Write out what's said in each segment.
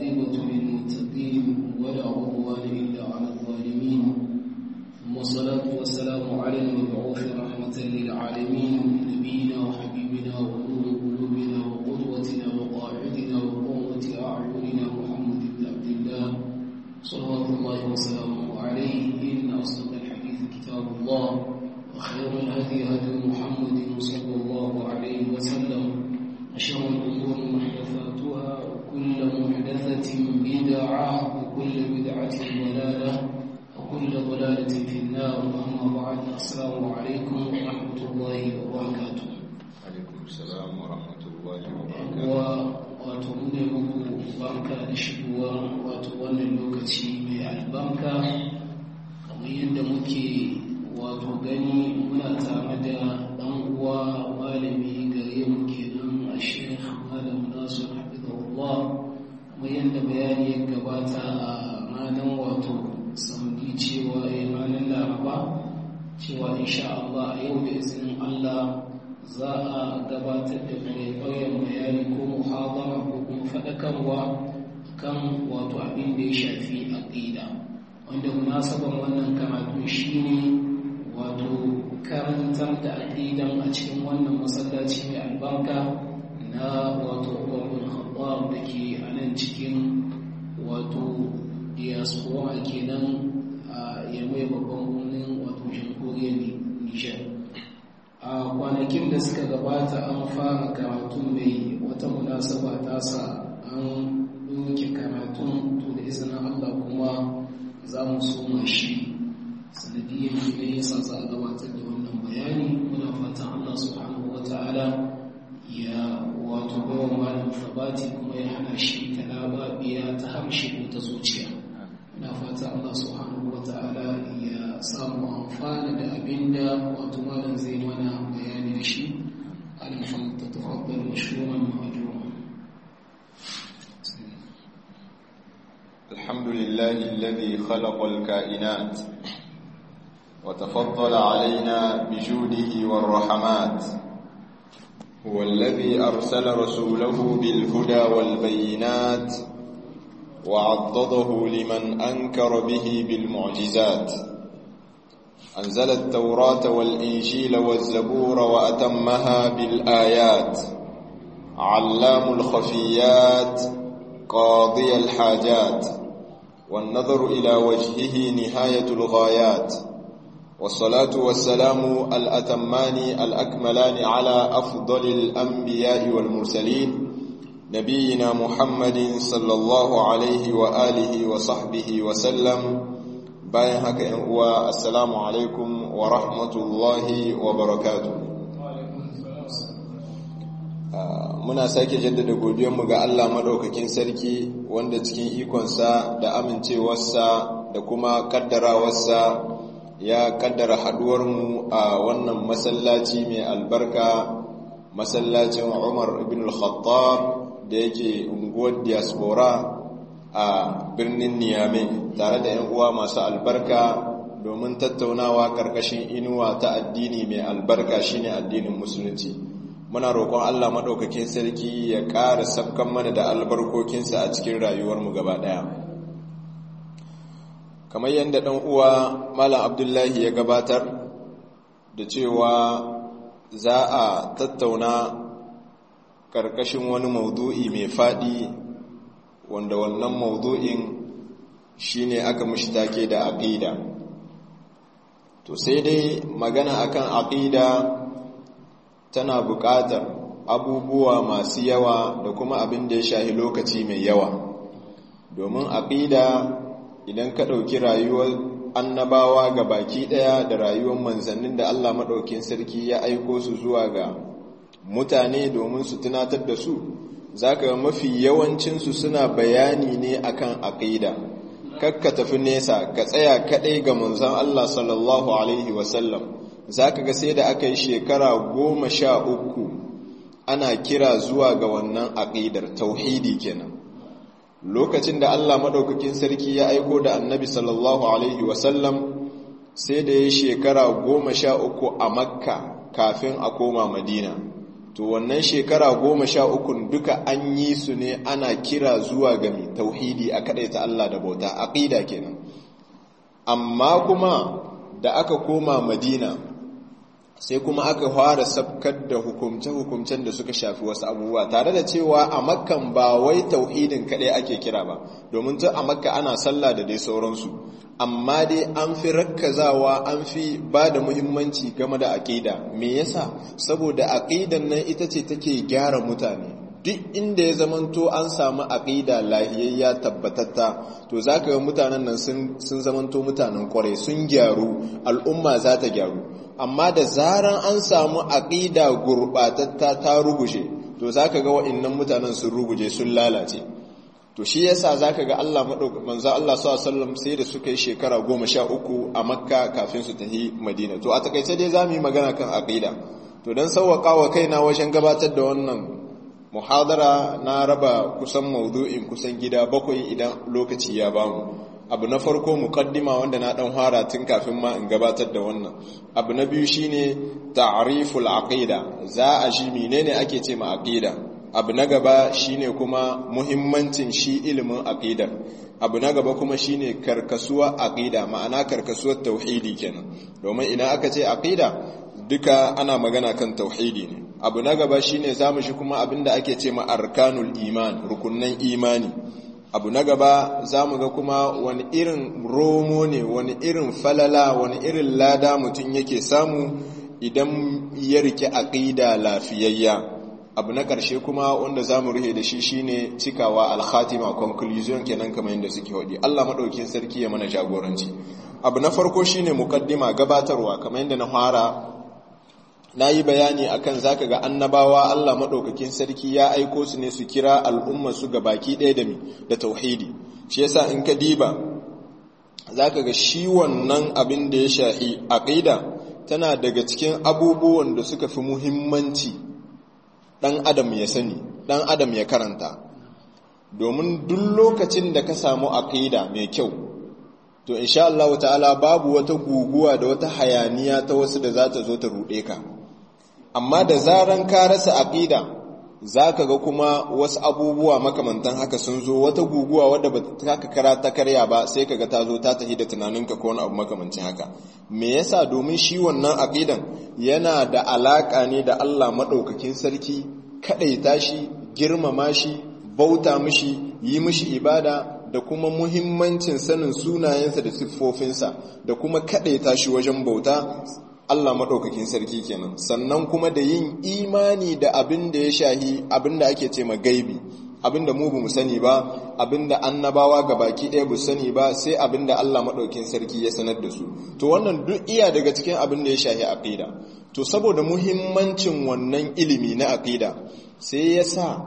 والعاقبة للمتقين ولا عدوان إلا على الظالمين ثم الصلاة والسلام على المبعوث رحمة للعالمين نبينا وحبيبنا ونور قلوبنا وقدوتنا وقاعدنا وقوة أعيننا محمد بن عبد الله صلوات الله وسلامه عليه إن أصدق الحديث كتاب الله وخير الهدي هدي محمد صلى الله عليه وسلم وشر الأمور محدثاتها وكل محدثة بدعة وكل بدعة ضلالة وكل ضلالة في النار أما بعد السلام عليكم ورحمة الله وبركاته عليكم السلام ورحمة الله wa وبركاته wato mune muku barka da shigowa wato wannan lokaci mai albarka kamar yadda muke wato gani muna tare da ɗan uwa malami gare mu kenan a shekh malam nasir hafizahullah kamar yadda bayani ya gabata a ranar wato saudi cewa ya ranar laraba cewa insha Allah a yau da izinin Allah za a gabatar da kwaikwayon bayani ko muhabara ko kuma faɗakarwa kan wato abin da ya shafi aƙida wanda munasaban wannan karatu shine wato karantar da aƙidan a cikin wannan masallaci mai albarka na wato Umar bin Khattab da ke a nan cikin wato diaspora kenan a yamai babban birnin wato jamhuriyar Nijar. a kwanakin da suka gabata an fara karatun mai wata munasaba ta sa an doke karatun to da izinin Allah kuma za mu soma shi sanadiyyar ne yasa za a gabatar da wannan bayani muna fatan Allah subhanahu wa ta'ala ya wato bawa malam sabati kuma ya hana shi talababiya ta harshe ko ta zuciya na fata Allah subhanahu wa ta'ala ya samu amfana da abinda wato malam zai mana bayani da shi alifan ta tafaddal mashhuran ma'ajura الحمد لله الذي خلق الكائنات وتفضل علينا بجوده والرحمات هو الذي أرسل رسوله بالهدى والبينات وعضده لمن أنكر به بالمعجزات أنزل التوراة والإنجيل والزبور وأتمها بالآيات علام الخفيات قاضي الحاجات والنظر إلى وجهه نهاية الغايات والصلاة والسلام الأتمان الأكملان على أفضل الأنبياء والمرسلين نبينا محمد صلى الله عليه وآله وصحبه وسلم bayan haka ‘yan uwa assalamu alaikum wa rahmatullahi wa barakatu muna sake jaddada godiyarmu ga Allah maɗaukakin sarki wanda cikin ikonsa da amincewarsa da kuma kaddarawarsa ya kaddara haɗuwarmu a wannan masallaci mai albarka masallacin umar ibn al-khattab da yake unguwar diaspora a birnin Niyame tare da 'yan uwa masu albarka domin tattaunawa karkashin inuwa ta addini mai albarka shine addinin musulunci muna roƙon Allah maɗaukakin sarki ya ƙara sabkan mana da albarkokinsa a cikin rayuwarmu gaba ɗaya kamar yadda ɗan uwa malam abdullahi ya gabatar da cewa za a tattauna ƙarƙashin wani maudu'i mai faɗi wanda wannan maudu'in shine aka mushi take da aqida to sai dai magana akan aqida tana buƙatar abubuwa masu yawa da kuma abin da ya shahi lokaci mai yawa domin aqida idan ka ɗauki rayuwar annabawa ga baki ɗaya da rayuwar manzannin da Allah maɗaukin sarki ya aiko su zuwa ga mutane domin su tunatar da su zaka mafi yawancinsu suna bayani ne akan aqida kakka tafi nesa ka tsaya kadai ga manzon Allah sallallahu alaihi wasallam zaka ga sai da aka yi shekara goma sha uku ana kira zuwa ga wannan aqidar tauhidi kenan lokacin da Allah madaukakin sarki ya aiko da annabi sallallahu alaihi wasallam sai da ya shekara goma sha uku a makka kafin a koma madina to wannan shekara goma sha ukun duka an yi su ne ana kira zuwa ga mai tauhidi a ta Allah da bauta aqida kenan amma kuma da aka koma madina sai kuma aka fara sabkar da hukumce-hukumcen da suka shafi wasu abubuwa tare da cewa a makkan ba wai tauhidin kaɗai ake kira ba domin tun a makka ana sallah da dai sauransu amma dai an fi rakkazawa an fi ba da muhimmanci game da aƙida me yasa saboda aƙidan nan ita ce take gyara mutane duk inda ya zamanto an samu aƙida lahiyayya tabbatatta to za ka ga mutanen nan sun zamanto mutanen kwarai sun gyaru al'umma za ta gyaru amma da zaran an samu aƙida gurɓatatta ta ruguje to za ka ga wa'innan mutanen sun ruguje sun lalace to shi yasa za ka ga Allah manzo Allah sallallahu sai da suka yi shekara goma sha uku a makka kafin su tafi madina to a takaice dai za mu yi magana kan aƙida to don sauwaƙa wa kaina wajen gabatar da wannan muhadara na raba kusan maudu'in kusan gida bakwai idan lokaci ya bamu abu na farko muqaddima wanda na dan fara tun kafin ma in gabatar da wannan abu na biyu shine ta'riful aqida za a ji menene ake ce ma aqida abu na gaba shine kuma muhimmancin shi ilimin aqida abu na gaba kuma shine karkasuwa aqida ma'ana karkasuwar tauhidi kenan domin idan aka ce aqida duka ana magana kan tauhidi ne abu na gaba shine zamu shi kuma abinda ake ce ma arkanul iman rukunnan imani abu na gaba zamu ga kuma wani irin romo ne wani irin falala wani irin lada mutum yake samu idan ya rike aqida lafiyayya abu na ƙarshe kuma wanda zamu ruhe da shi shine cikawa al-khatima conclusion kenan kamar yadda suke hodi Allah madaukakin sarki ya mana jagoranci abu na farko shine mukaddima gabatarwa kamar yadda na fara na yi bayani akan zaka ga annabawa Allah maɗaukakin sarki ya aiko su ne su kira al'umma su ga baki ɗaya da mi da tauhidi shi yasa in ka diba zaka ga shi wannan abin da ya shahi aqida tana daga cikin abubuwan da suka fi muhimmanci ɗan adam ya sani ɗan adam ya karanta domin duk lokacin da ka samu aqida mai kyau to insha Allah ta'ala babu wata guguwa da wata hayaniya ta wasu da za ta zo ta ruɗe ka amma da zaran ka rasa aqida zaka ga kuma wasu abubuwa makamantan haka sun zo wata guguwa wadda ba ta kara ta karya ba sai kaga ta zo ta tafi da tunaninka ko wani abu makamancin haka me yasa domin shi wannan aqidan yana da alaka ne da Allah madaukakin sarki kadaita shi girmama shi bauta mishi yi mishi ibada da kuma muhimmancin sanin sunayensa da siffofinsa da kuma kadaita shi wajen bauta Allah maɗaukakin sarki kenan sannan kuma da yin imani da abin da ya shahi abin da ake ce gaibi abin da mu mu sani ba abin da annabawa ga baki ɗaya bu sani ba sai abin da Allah maɗaukakin sarki ya sanar da su to wannan duk iya daga cikin abin da ya shahi aqida to saboda muhimmancin wannan ilimi na aqida sai ya sa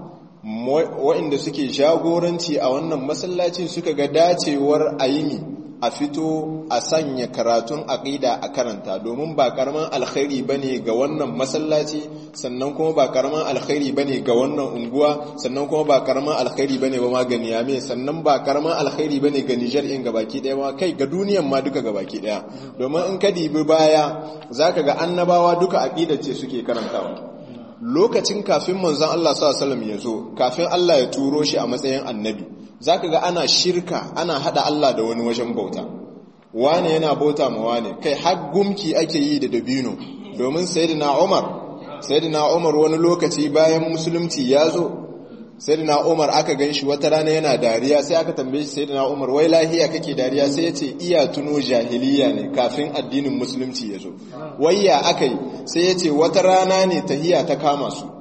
waɗanda suke jagoranci a wannan masallacin suka ga dacewar ayimi a fito a sanya karatun aƙida a karanta domin ba karaman alkhairi bane ga wannan masallaci sannan kuma ba karaman alkhairi bane ga wannan unguwa sannan kuma ba karaman alkhairi bane ba ma ga Niyame sannan ba karaman alkhairi bane ga Niger in gabaki daya ma kai ga duniyan ma duka gabaki daya domin in ka dibi baya zaka ga annabawa duka aqida ce suke karantawa lokacin kafin manzon Allah sallallahu alaihi wasallam ya zo kafin Allah ya turo shi a matsayin annabi zaka ga ana shirka ana hada Allah da wani wajen bauta wane yana bauta ma wane kai har gumki ake yi da dabino domin sayyidina Umar sayyidina Umar wani lokaci bayan musulunci ya zo sayyidina Umar aka ganshi wata rana yana dariya sai aka tambaye shi sayyidina Umar wai lahiya kake dariya sai ya ce iya tuno jahiliya ne kafin addinin musulunci ya zo wayya akai sai ya ce wata rana ne tahiya ta kama su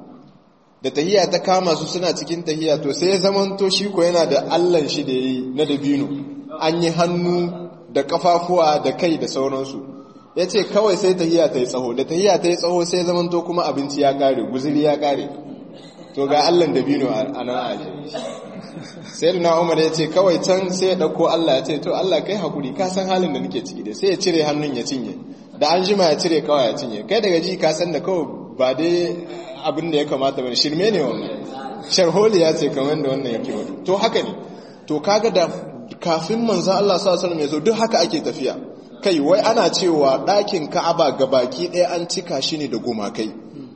da tahiya ta kama su suna cikin tahiya to sai ya zamanto shi ko yana da allan shi da yi na dabino an yi hannu da kafafuwa da kai da sauransu ya ce kawai sai tahiya ta yi tsaho da tahiya ta yi tsaho sai zamanto kuma abinci ya kare guziri ya kare to ga allan dabino a nan aje sai da na umar ya ce kawai can sai ya ɗauko allah ya ce to allah kai hakuri ka san halin da nake ciki da sai ya cire hannun ya cinye da an jima ya cire kawai ya cinye kai daga ji ka san da kawai ba dai abin da ya kamata bane shirme ne wannan sharholi ya ce kamar da wannan yake wani to haka ne to kaga da kafin manzon Allah sallallahu alaihi wasallam ya zo duk haka ake tafiya kai wai ana cewa ɗakin Ka'aba baki ɗaya an cika shi ne da gumakai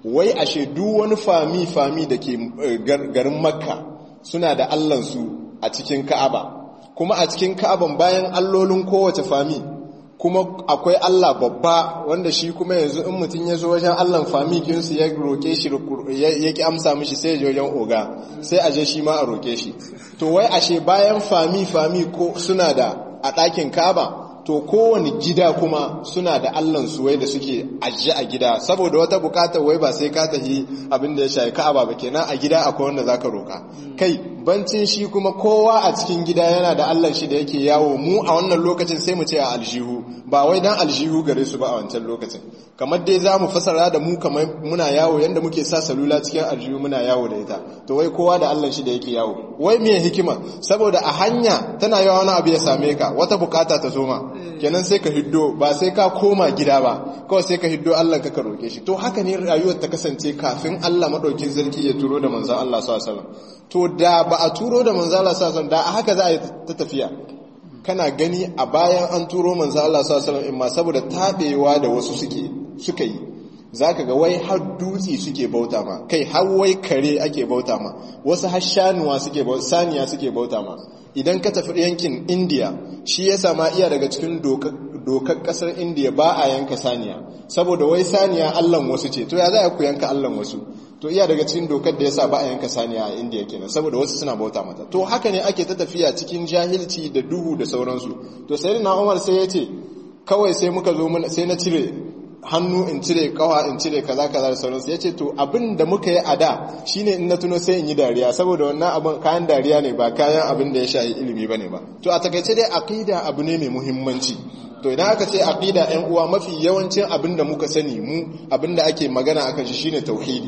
wai ashe duk wani fami fami da ke garin makka suna da allansu a cikin ka'aba kuma a cikin ka'aban bayan allolin kowace fami kuma akwai Allah babba wanda shi kuma yanzu in mutum ya zo wajen Allahn famikinsu ya roƙe shi ya ki amsa mishi sai ya wajen oga sai a je shi ma a roƙe shi to wai ashe bayan fami fami ko suna da a ɗakin kaba to kowane gida kuma suna da Allahn su wai da suke ajiye a gida saboda wata bukata wai ba sai ka tafi abin da ya shafi ka'aba ba kenan a gida akwai wanda zaka roka kai bancin shi kuma kowa a cikin gida yana da Allah shi da yake yawo mu a wannan lokacin sai mu ce a aljihu ba wai dan aljihu gare su ba a wancan lokacin kamar dai za mu fasara da mu kamar muna yawo yanda muke sa salula cikin aljihu muna yawo da ita to wai kowa da Allah shi da yake yawo wai me hikima saboda a hanya tana yawa wani abu ya same ka wata bukata ta zo ma kenan sai ka hiddo ba sai ka koma gida ba kawai sai ka hiddo Allah ka roke shi to haka ne rayuwar ta kasance kafin Allah madaukin sarki ya turo da manzon Allah sallallahu alaihi wasallam to da ba a turo da manzon Allah sallallahu alaihi wasallam da a haka za a yi ta tafiya kana gani a bayan an turo manzon Allah sallallahu alaihi wasallam saboda tabewa da wasu suke suka yi zaka ga wai har dutse suke bauta ma kai har wai kare ake bauta ma wasu har shanuwa suke bauta saniya suke bauta ma idan ka tafi yankin India shi ya sama iya daga cikin dokar kasar India ba a yanka saniya saboda wai saniya allan wasu ce to ya za ku yanka allan wasu to iya daga cikin dokar da yasa ba a yanka saniya a India kenan saboda wasu suna bauta mata to haka ne ake ta tafiya cikin jahilci da duhu da sauransu to sai na Umar sai ya ce kawai sai muka zo sai na cire hannu in cire kawa in cire kaza kaza da sauransu ya ce to abin da muka yi a da shine in na tuno sai in yi dariya saboda wannan abin kayan dariya ne ba kayan abin da ya shayi ilimi bane ba to a takaice dai aqida abu ne mai muhimmanci to idan aka ce aqida ɗan uwa mafi yawancin abin da muka sani mu abin da ake magana akan shi shine tauhidi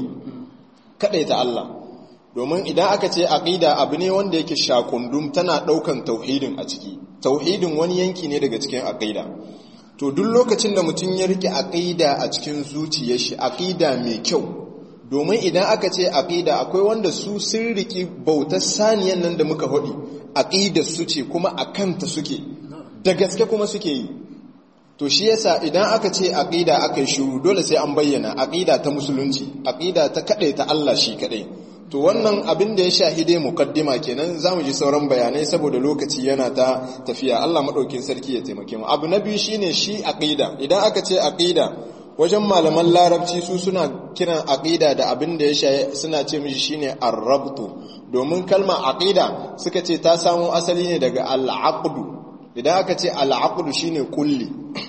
ta Allah domin idan aka ce aqida abu ne wanda yake shakundum tana daukan tauhidin a ciki tauhidin wani yanki ne daga cikin aqida to duk lokacin da mutum ya rike aqida a cikin zuciyar shi aqida mai kyau domin idan aka ce aqida akwai wanda su sun riki bautar saniyan nan da muka hodi aqida su ce kuma akanta suke da gaske kuma suke yi to shi yasa idan aka ce aqida aka yi shiru dole sai an bayyana aqida ta musulunci aqida ta kadai ta Allah shi kadai to wannan abin da ya shahide mukaddima kenan zamu ji sauran bayanai saboda lokaci yana ta tafiya Allah madaukin sarki ya taimake mu abu na biyu shine shi aqida idan aka ce aqida wajen malaman larabci su suna kiran aqida da abin da ya shaye suna ce mishi shine ar-rabtu domin kalmar aqida suka ce ta samo asali ne daga al-aqdu idan aka ce al-aqdu shine kulli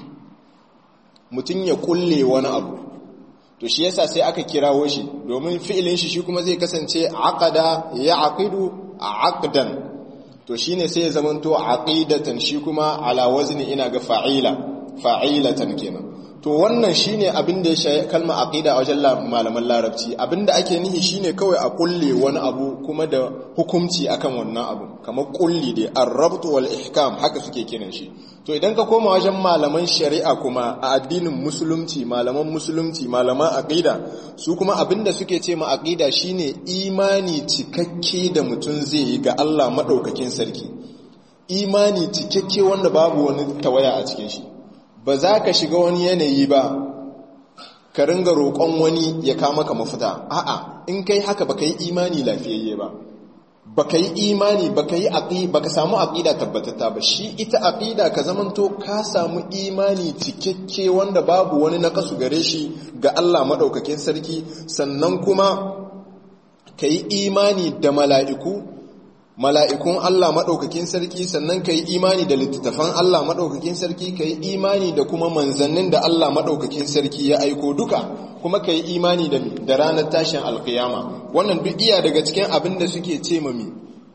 mutum ya kulle wani abu to shi yasa sai aka kirawo shi domin fi'ilin shi shi kuma zai kasance aqada ya aqidu aqdan to shine sai ya zamanto aqidatan shi kuma ala wazni ina ga fa'ila fa'ilatan kenan to wannan shine abin da ya shayi kalma aqida a wajen malaman larabci abinda ake nihi shine kawai a kulle wani abu kuma da hukunci akan wannan abu kamar kulli dai ar-rabt wal ihkam haka suke kiran shi to idan ka koma wajen malaman shari'a kuma a addinin musulunci malaman musulunci malaman aqida su kuma abinda suke ce ma aqida shine imani cikakke da mutum zai yi ga Allah madaukakin sarki imani cikakke wanda babu wani tawaya a cikin shi ba za ka shiga wani yanayi ba ka ringa roƙon wani ya kama ka mafita a'a in kai haka baka yi imani lafiyayye ba baka yi imani baka yi aqi baka samu aqida tabbatata ba shi ita aqida ka zamanto ka samu imani cikakke wanda babu wani nakasu gare shi ga Allah madaukakin sarki sannan kuma ka yi imani da mala'iku mala'ikun Allah maɗaukakin sarki sannan ka yi imani da littattafan Allah maɗaukakin sarki ka yi imani da kuma manzannin da Allah maɗaukakin sarki ya aiko duka kuma ka yi imani da ranar tashin alkiyama wannan duk iya daga cikin abin da suke ce mami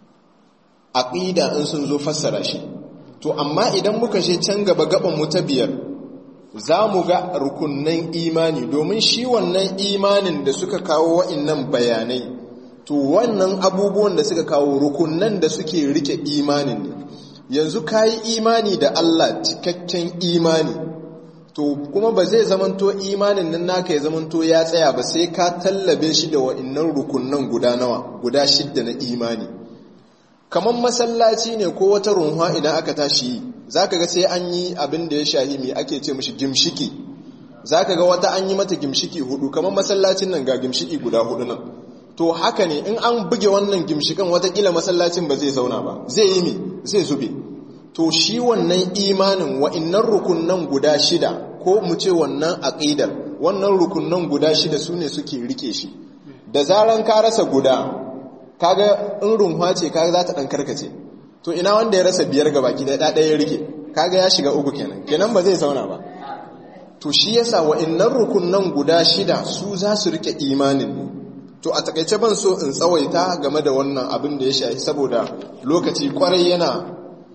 aƙida in sun zo fassara shi to amma idan muka je can gaba gaban mu ta biyar za mu ga rukunnan imani domin shi wannan imanin da suka kawo wa'innan bayanai to wannan abubuwan da suka kawo rukunan da suke rike imanin ne yanzu ka yi imani da Allah cikakken imani to kuma ba zai zamanto imanin nan naka ya zamanto ya tsaya ba sai ka tallabe shi da wa'annan rukunan guda nawa guda shidda na imani kamar masallaci ne ko wata runwa idan aka tashi za ka ga sai an yi abin da ya shahi mai ake ce mashi gimshiki zaka ga wata an yi mata gimshiki hudu kamar masallacin nan ga gimshiki guda hudu nan to haka ne in an buge wannan gimshikan watakila masallacin ba zai zauna ba zai yi mi zai zube to shi wannan imanin wa'innan rukunan guda shida ko mu ce wannan aqidar wannan rukunan guda shida sune suke rike shi da zaran ka rasa guda kaga in runwa ce kaga za ta dan karkace to ina wanda ya rasa biyar gaba ki da ɗaya ya rike kaga ya shiga uku kenan kenan ba zai zauna ba to shi yasa wa'annan rukunan guda shida su za su rike imanin ne to a takaice ban so in tsawaita game da wannan abin da ya shafi saboda lokaci kwarai yana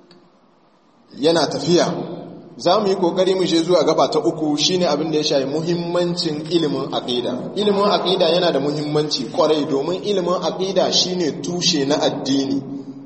yana tafiya za mu yi kokari mu je zuwa gaba ta uku shine abin da ya shafi muhimmancin ilimin aqida ilimin aqida yana da muhimmanci kwarai domin ilimin aqida shine tushe na addini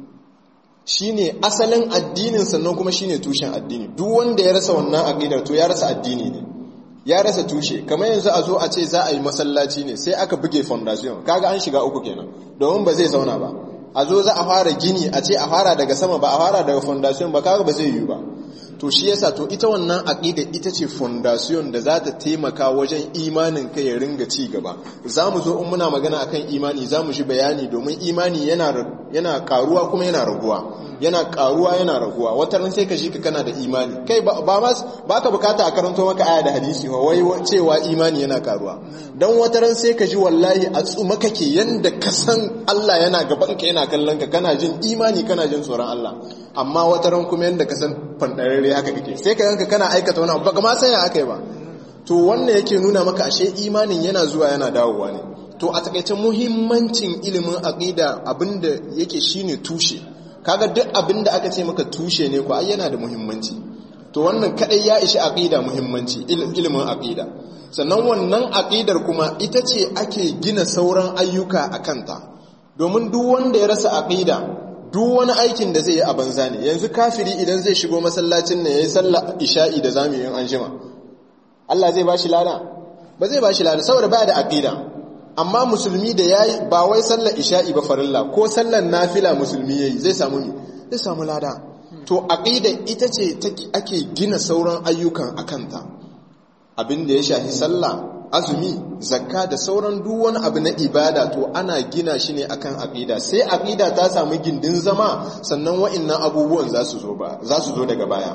shine asalin addinin sannan kuma shine tushen addini duk wanda ya rasa wannan aqidar to ya rasa addini ne ya rasa tushe kamar yanzu a zo a ce za a yi masallaci ne sai aka buge foundation kaga an shiga uku kenan domin ba zai zauna ba a zo za a fara gini a ce a fara daga sama ba a fara daga foundation ba kaga ba zai yi ba to shi yasa to ita wannan aqida ita ce foundation da za ta taimaka wajen imanin ka ya ringa ci gaba za mu zo in muna magana akan imani za mu shi bayani domin imani yana yana karuwa kuma yana raguwa yana karuwa yana raguwa wata ran sai ka shi ka kana da imani kai ba ba ba ka bukata a karanto maka aya da hadisi wa wai cewa imani yana karuwa dan wata ran sai ka ji wallahi a tsuma kake yanda ka san Allah yana gaban ka yana kallon ka kana jin imani kana jin tsoron Allah amma wata ran kuma yanda ka san fandarare haka kake sai ka yanka kana aikata wani abu ba ma san ya aka yi ba to wannan yake nuna maka ashe imanin yana zuwa yana dawowa ne to a takaice muhimmancin ilimin aqida abinda yake shine tushe kaga duk abinda aka ce maka tushe ne ko ai yana da muhimmanci to wannan kadai ya ishi aqida muhimmanci ilimin aqida sannan wannan aqidar kuma ita ce ake gina sauran ayyuka a kanta domin duk wanda ya rasa aqida duk wani aikin da zai yi a banza ne yanzu kafiri idan zai shigo masallacin ne yayi sallar isha'i da zamu yi an jima Allah zai bashi lada ba zai bashi lada saboda baya da aqida amma musulmi da yayi ba wai sallar isha'i ba farilla ko sallar nafila musulmi yayi zai samu ni zai samu lada to aqida ita ce ake gina sauran ayyukan akanta abin da ya shafi sallah azumi zakka da sauran duk wani abu na ibada to ana gina shi ne akan aqida sai aqida ta samu gindin zama sannan wa'annan abubuwan za su zo ba za su zo daga baya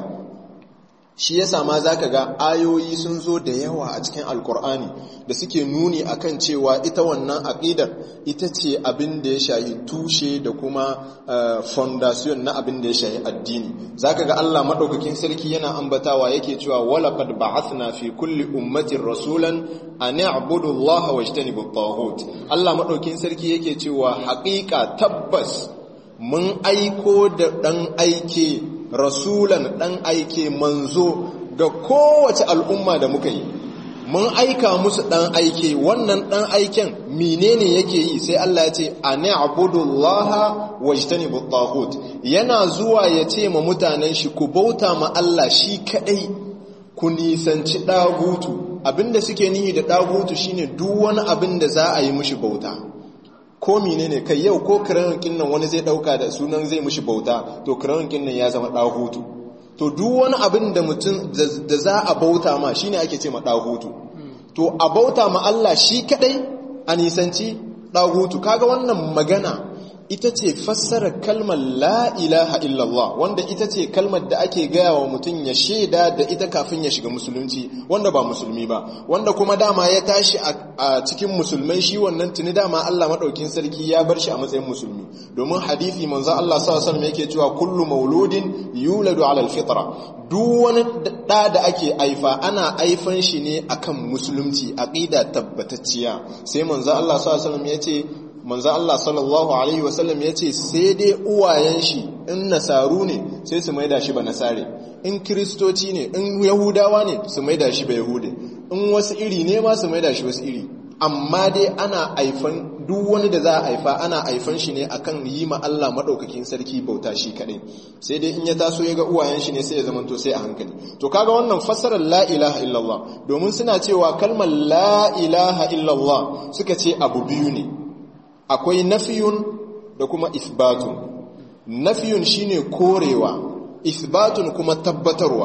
shi yasa ma zaka ga ayoyi sun zo da yawa a cikin alkur'ani da suke nuni akan cewa ita wannan aqidar ita ce abin da ya shahi tushe da kuma foundation na abin da ya shahi addini zaka ga Allah madaukakin sarki yana ambatawa yake cewa walaqad ba'athna fi kulli ummatin rasulan an i'budu Allah wajtanibu at-taghut Allah madaukakin sarki yake cewa haƙiƙa tabbas mun aiko da dan aike rasulan ɗan aike manzo ga kowace al'umma da muka yi mun aika musu ɗan aike wannan ɗan aiken menene yake yi sai Allah ya ce a ne abudullaha wajtani buttahut yana zuwa ya ce ma mutanen shi ku bauta ma Allah shi kaɗai ku nisanci ɗagutu abinda suke nihi da ɗagutu shine duk wani abin da za a yi mushi bauta ko menene kai yau ko kiran nan wani zai dauka da sunan zai mushi bauta to kiran nan ya zama dahutu to duk wani abin da mutum da za a bauta ma shine ake ce ma dahutu to a bauta ma Allah shi kadai a nisanci dahutu kaga wannan magana ita ce fassarar kalmar la ilaha illallah wanda ita ce kalmar da ake gaya wa mutum ya shaida da ita kafin ya shiga musulunci wanda ba musulmi ba wanda kuma dama ya tashi a cikin musulmai shi wannan tuni dama Allah maɗaukin sarki ya bar shi a matsayin musulmi domin hadithi manzo Allah sallallahu alaihi yake cewa kullu mauludin yuladu ala alfitra duk wani da da ake aifa ana aifan shi ne akan musulunci aqida tabbatacciya sai manzo Allah sallallahu alaihi yace manzo Allah sallallahu alaihi wasallam ya ce sai dai uwayen shi in nasaru ne sai su maida shi ba nasare in kristoci ne in yahudawa ne su maida shi ba yahude in wasu iri ne ma su maida shi wasu iri amma dai ana aifan duk wani da za a haifa ana aifan shi ne akan yi ma Allah madaukakin sarki bauta shi kadai sai dai in ya taso ya ga uwayen shi ne sai ya zamanto sai a hankali to kaga wannan fassarar la ilaha illallah domin suna cewa kalmar la ilaha illallah suka ce abu biyu ne akwai nafiyun da kuma isbatun nafiyun shine korewa isbatun kuma tabbatarwa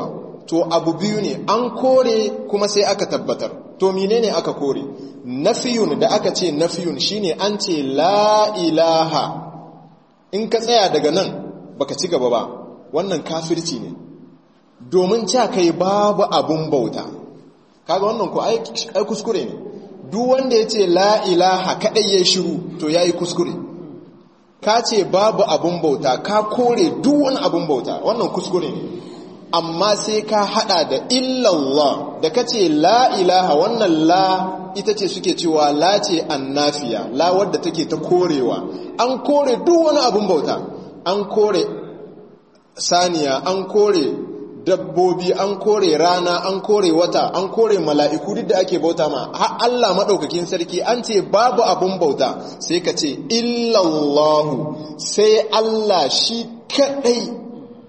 to abu biyu ne an kore kuma sai aka tabbatar to menene aka kore nafiyun da aka ce nafiyun shine an ce la ilaha in ka tsaya daga nan baka ci gaba ba wannan kafirci ne domin ca kai babu abun bauta kaga wannan ku ai kuskure ne duk wanda ya ce la ilaha kadai ya shiru to yayi kuskure ka ce babu abun bauta ka kore duk wani abun bauta wannan kuskure ne amma sai ka hada da illallah da ka ce la ilaha wannan la ita ce suke cewa la ce annafiya la wadda take ta korewa an kore duk wani abun bauta an kore saniya an kore dabbobi an kore rana an kore wata an kore mala'iku duk da ake bauta ma har Allah maɗaukakin sarki an ce babu abun bauta sai ka ce illallahu sai Allah shi kaɗai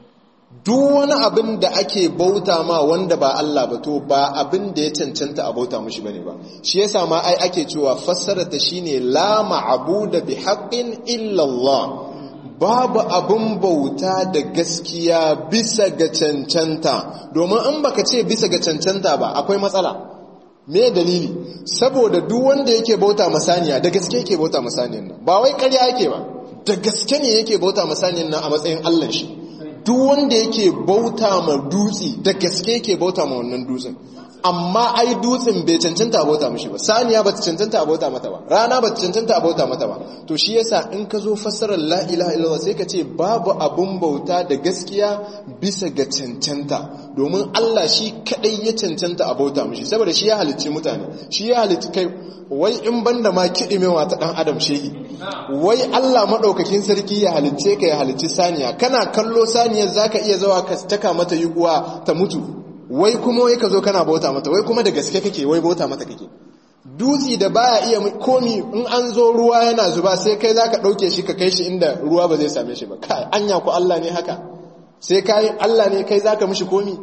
duk wani abin da ake bauta ma wanda ba Allah ba to ba abin da ya cancanta a bauta mushi bane ba shi yasa ma ai ake cewa fassara ta shine la ma'budu bi haqqin illa Allah babu abin bauta da gaskiya bisa ga cancanta domin in baka ce bisa ga cancanta ba akwai matsala me dalili saboda duk wanda yake bauta masaniya da gaske yake bauta masaniyan nan ba wai ƙarya yake ba da gaske ne yake bauta masaniyan nan a matsayin Allah shi duk wanda yake bauta ma dutse da gaske yake bauta ma wannan dutsen amma ai dutsen bai cancanta a bauta mishi ba saniya ba ta cancanta a bauta mata ba rana ba ta cancanta a bauta mata ba to shi yasa in ka zo fassarar la ilaha illallah sai ka ce babu abun bauta da gaskiya bisa ga cancanta domin Allah shi kadai ya cancanta a bauta mishi saboda shi ya halicci mutane shi ya halicci kai wai in banda ma kiɗimewa ta ɗan adam shehi wai Allah maɗaukakin sarki ya halicce ka ya halicci saniya kana kallo saniyar zaka iya zawa ka taka mata yuguwa ta mutu wai kuma wai ka zo kana bauta mata wai kuma da gaske kake wai bauta mata kake dutsi da baya iya komi in an zo ruwa yana zuba sai kai zaka ɗauke shi ka kai shi inda ruwa ba zai same shi ba kai anya ku Allah ne haka sai kai Allah ne kai zaka mishi komi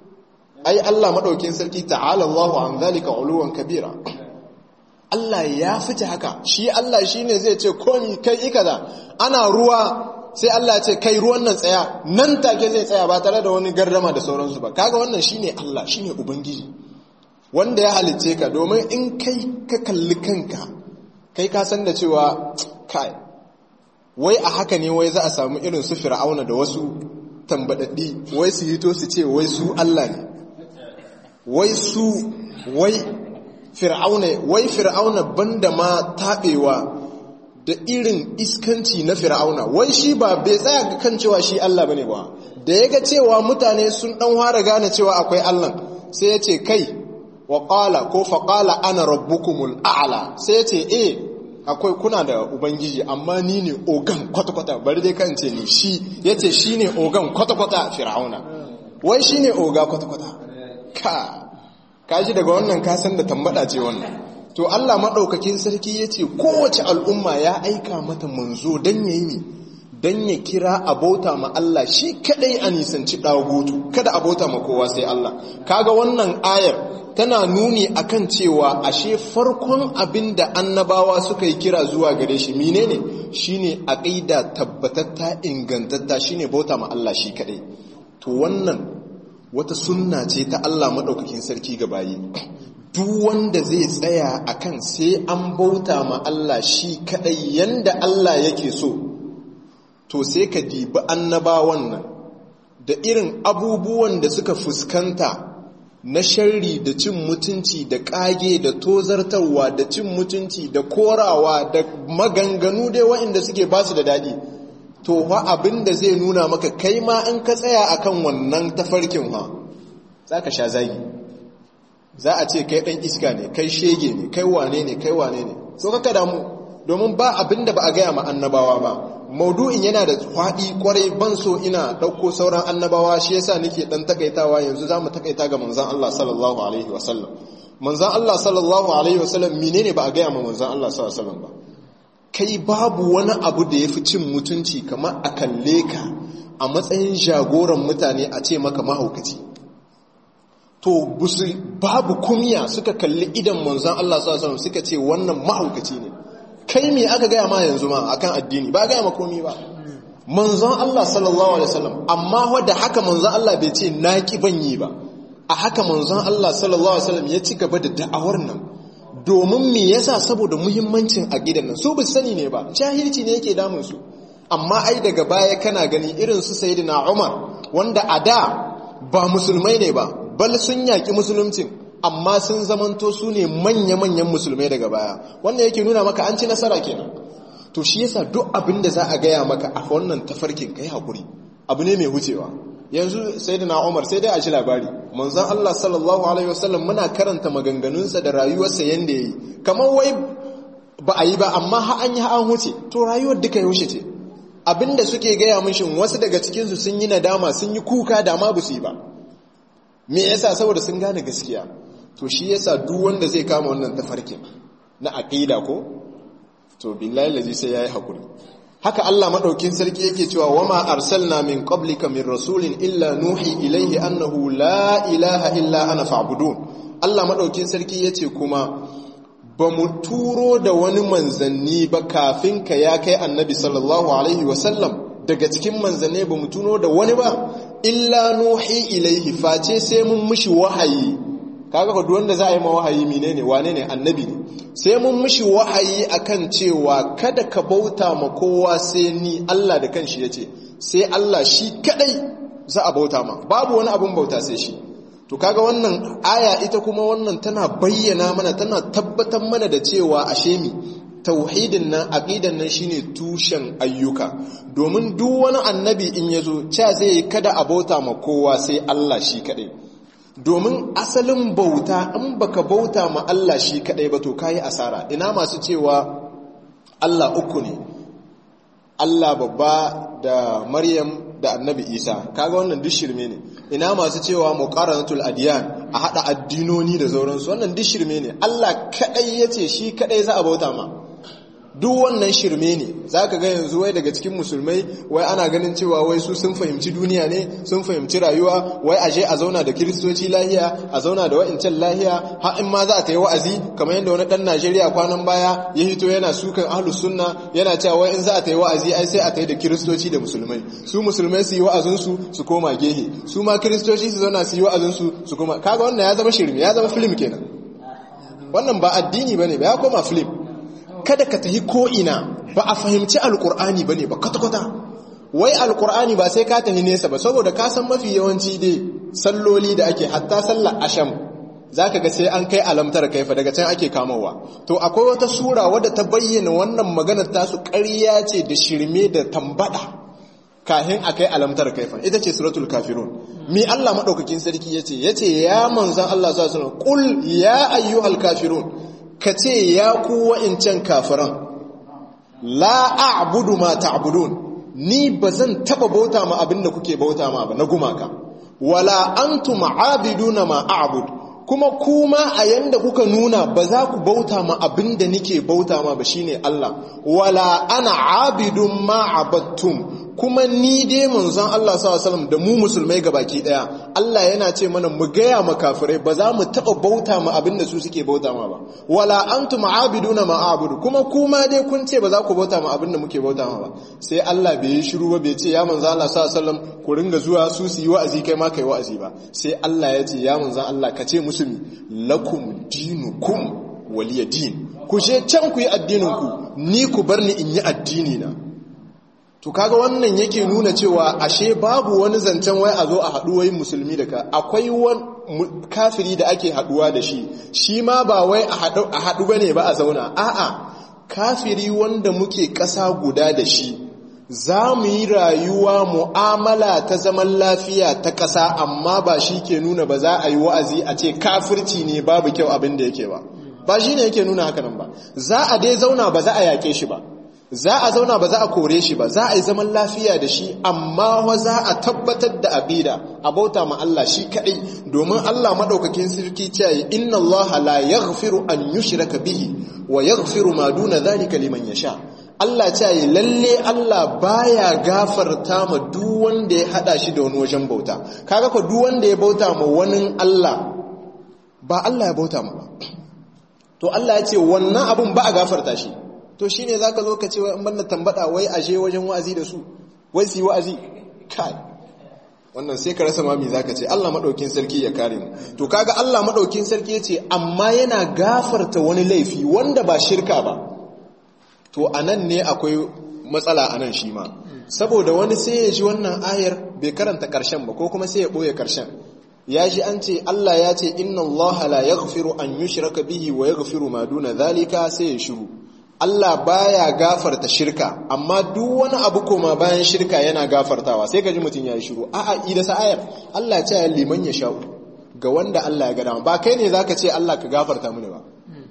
ai Allah maɗaukin sarki ta'ala Allahu an zalika uluwan kabira Allah ya fita haka shi Allah shine zai ce komi kai ikaza ana ruwa sai Allah ce kai ruwan nan tsaya nan take zai tsaya ba tare da wani gardama da sauransu ba kaga wannan shine Allah shine ubangiji wanda ya halicce ka domin in kai ka kalli kanka kai ka san da cewa kai wai a haka ne wai za a samu irin su fir'auna da wasu tambadaddi wai su hito su ce wai su Allah ne wai su wai fir'auna wai fir'auna banda ma tabewa da irin iskanci na fir'auna wai shi ba bai tsaya ga kan cewa shi Allah bane ba da yaga cewa mutane sun dan fara gane cewa akwai Allah sai ya ce kai wa qala ko fa qala ana rabbukumul a'la sai ya ce eh akwai kuna da ubangiji amma ni ne ogan kwata-kwata bari dai kan ce ni shi yace shine ogan kwata-kwata fir'auna wai shine oga kwata-kwata ka kaji daga wannan kasan da tambada ce wannan to Allah maɗaukakin sarki ya ce kowace al'umma ya aika mata manzo don ya yi don ya kira abota ma Allah shi kadai a nisanci ɗagutu kada abota ma kowa sai Allah kaga wannan ayar tana nuni akan cewa ashe farkon abin da annabawa suka yi kira zuwa gare shi menene shine aqida tabbatatta ingantatta shine bauta ma Allah shi kadai to wannan wata sunna ce ta Allah maɗaukakin sarki ga bayi duk wanda zai tsaya akan sai an bauta ma Allah shi kadai yanda Allah yake so to sai ka dibi annabawan nan da irin abubuwan da suka fuskanta na sharri da cin mutunci da kage da tozartarwa da cin mutunci da korawa da maganganu dai waɗanda suke basu da daɗi to fa abin da zai nuna maka kai ma in ka tsaya akan wannan tafarkin ha za ka sha zagi za a ce kai ɗan iska ne kai shege ne kai wane ne kai wane ne so kaka damu domin ba abin da ba a gaya ma annabawa ba maudu'in yana da faɗi kwarai ban so ina ɗauko sauran annabawa shi yasa nake ɗan takaitawa yanzu za mu takaita ga manzan Allah sallallahu alaihi wasallam manzan Allah sallallahu alaihi wasallam menene ba a gaya ma manzan Allah sallallahu alaihi wasallam ba kai babu wani abu da ya fi cin mutunci kamar a kalle ka a matsayin jagoran mutane a ce maka mahaukaci to babu kumiya suka kalli idan manzan Allah sallallahu suka ce wannan mahaukaci ne kai me aka gaya ma yanzu ma akan addini ba gaya ma komi ba manzan Allah sallallahu alaihi wasallam amma wadda haka manzan Allah bai ce naki banyi ba a haka manzon Allah sallallahu alaihi wasallam ya ci gaba da da'awar nan domin me yasa saboda muhimmancin aqidan nan su ba sani ne ba jahilci ne yake damun su amma ai daga baya kana gani irin su sayyidina Umar wanda a da ba musulmai ne ba bal sun yaki musuluncin amma sun zamanto su ne manya-manyan musulmai daga baya wannan yake nuna maka an ci nasara kenan to shi yasa duk abin da za a gaya maka a wannan tafarkin kai hakuri abu ne mai wucewa yanzu sayyidina Umar sai dai a ci labari manzon Allah sallallahu alaihi wasallam muna karanta maganganunsa da rayuwarsa yanda yayi kamar wai ba a yi ba amma ha an yi ha an huce to rayuwar duka yaushe ce abinda suke gaya mishin wasu daga cikinsu sun yi nadama sun yi kuka da ma su yi ba me yasa saboda sun gane gaskiya to shi yasa duk wanda zai kama wannan tafarkin na aqida ko to billahi lazi sai yayi hakuri haka Allah madaukin sarki yake cewa wama arsalna min qablika min rasulin illa nuhi ilaihi annahu la ilaha illa ana fa'budun Allah madaukin sarki yace kuma ba mu turo da wani manzanni ba kafin ka ya kai annabi sallallahu alaihi wasallam daga cikin manzanni ba mu tuno da wani ba illa nuhi ilaihi face sai mun mishi wahayi kaga ko wanda za a yi ma wahayi menene wane ne annabi ne sai mun mishi wahayi akan cewa kada ka bauta ma kowa sai ni Allah da kanshi yace sai Allah shi kadai za a bauta ma babu wani abun bauta sai shi to kaga wannan aya ita kuma wannan tana bayyana mana tana tabbatar mana da cewa ashe mi tauhidin nan aqidan nan shine tushen ayyuka domin duk wani annabi in yazo cha zai kada a bauta ma kowa sai Allah shi kadai domin asalin bauta in baka bauta ma Allah shi kadai ba to kai asara ina masu cewa Allah uku ne Allah babba da Maryam da Annabi Isa kaga wannan duk shirme ne ina masu cewa muqaranatul adiyan a hada addinoni da sauransu wannan duk shirme ne Allah kadai yace shi kadai za a bauta ma duk wannan shirme ne zaka ga yanzu wai daga cikin musulmai wai ana ganin cewa wai su sun fahimci duniya ne sun fahimci rayuwa wai aje a zauna da kiristoci lahiya a zauna da wa'incan lahiya har in ma za a ta yi wa'azi kamar yadda wani dan Najeriya kwanan baya ya hito yana sukan ahlus sunna yana cewa wai in za a ta yi wa'azi ai sai a ta yi da kiristoci da musulmai su musulmai su yi wa'azin su su koma gehe su ma kiristoci su zauna su yi wa'azin su su koma kaga wannan ya zama shirme ya zama film kenan wannan ba addini bane ba ya koma film kada ka tahi ko'ina ba a fahimci alkur'ani ba ne ba kwata-kwata wai alkur'ani ba sai ka tahi nesa ba saboda ka san mafi yawanci dai salloli da ake hatta sallar asham za ka ga sai an kai alamtar kaifa daga can ake kamawa to akwai wata sura wadda ta bayyana wannan maganar tasu ƙarya ce da shirme da tambada kahin a kai alamtar kaifa ita ce suratul kafirun mi Allah maɗaukakin sarki ya ce ya ce ya manzan Allah sa suna ƙul ya ayyuhal kafirun ka ce ya ku wa'incan kafiran la a'budu ma ta'budun ni ba zan taba bauta ma abinda kuke bauta ma ba na gumaka wala antum aabiduna ma a'bud kuma kuma a yanda kuka nuna ba za ku bauta ma abinda nike bauta ma ba shine Allah wala ana abidun ma abattum kuma ni dai manzon Allah sallallahu alaihi wasallam da mu musulmai gabaki daya Allah yana ce mana mu gaya ma kafirai ba za mu taba bauta ma abinda su suke bauta ma ba wala antum aabiduna ma a'budu kuma kuma dai kun ce ba za ku bauta ma abinda muke bauta ma ba sai Allah bai yi shiru ba bai ce ya manzon Allah sallallahu alaihi wasallam ku ringa zuwa su su yi wa'azi kai ma kai wa'azi ba sai Allah ya ce ya manzon Allah ka ce musu lakum dinukum waliya din ku je can ku yi addinin ku ni ku bar ni in yi addini na to kaga wannan yake nuna cewa ashe babu wani zancen wai a zo a haɗu wai musulmi da ka akwai wani kafiri da ake haɗuwa da shi shi ma ba wai a haɗu ba ne ba a zauna a'a kafiri wanda muke ƙasa guda da shi za mu yi rayuwa mu'amala ta zaman lafiya ta ƙasa amma ba shi ke nuna ba za a yi wa'azi a ce kafirci ne babu kyau abin da yake ba ba shi ne yake nuna hakanan ba za a dai zauna ba za a yaƙe shi ba za a zauna ba za a kore shi ba za a yi zaman lafiya da shi amma wa za a tabbatar da aqida a bauta ma Allah shi kadai domin Allah madaukakin sarki cewa inna Allah la yaghfiru an yushraka bihi wa yaghfiru ma duna dhalika liman yasha Allah cewa lalle Allah baya gafarta ma duk wanda ya hada shi da wani wajen bauta kaga ko duk wanda ya bauta ma wani Allah ba Allah ya bauta ma ba to Allah ya ce wannan abun ba a gafarta shi to shi ne za ka zo ka ce wai an banna tambada wai ashe wajen wa'azi da su wai su yi wa'azi kai wannan sai ka rasa mami zaka ce Allah madaukin sarki ya kare mu to kaga Allah madaukin sarki yace amma yana gafarta wani laifi wanda ba shirka ba to anan ne akwai matsala anan shi ma saboda wani sai ya ji wannan ayar bai karanta karshen ba ko kuma sai ya boye karshen ya ji an ce Allah ya ce inna Allah la yaghfiru an yushraka bihi wa yaghfiru ma duna zalika sai ya shiru Allah baya gafarta shirka amma duk wani abu koma bayan shirka yana gafartawa sai ka ji mutum ya yi shiru a'a ida sa ayar Allah ya ce liman ya sha'u ga wanda Allah ya ga dama ba kai ne zaka ce Allah ka gafarta mini ba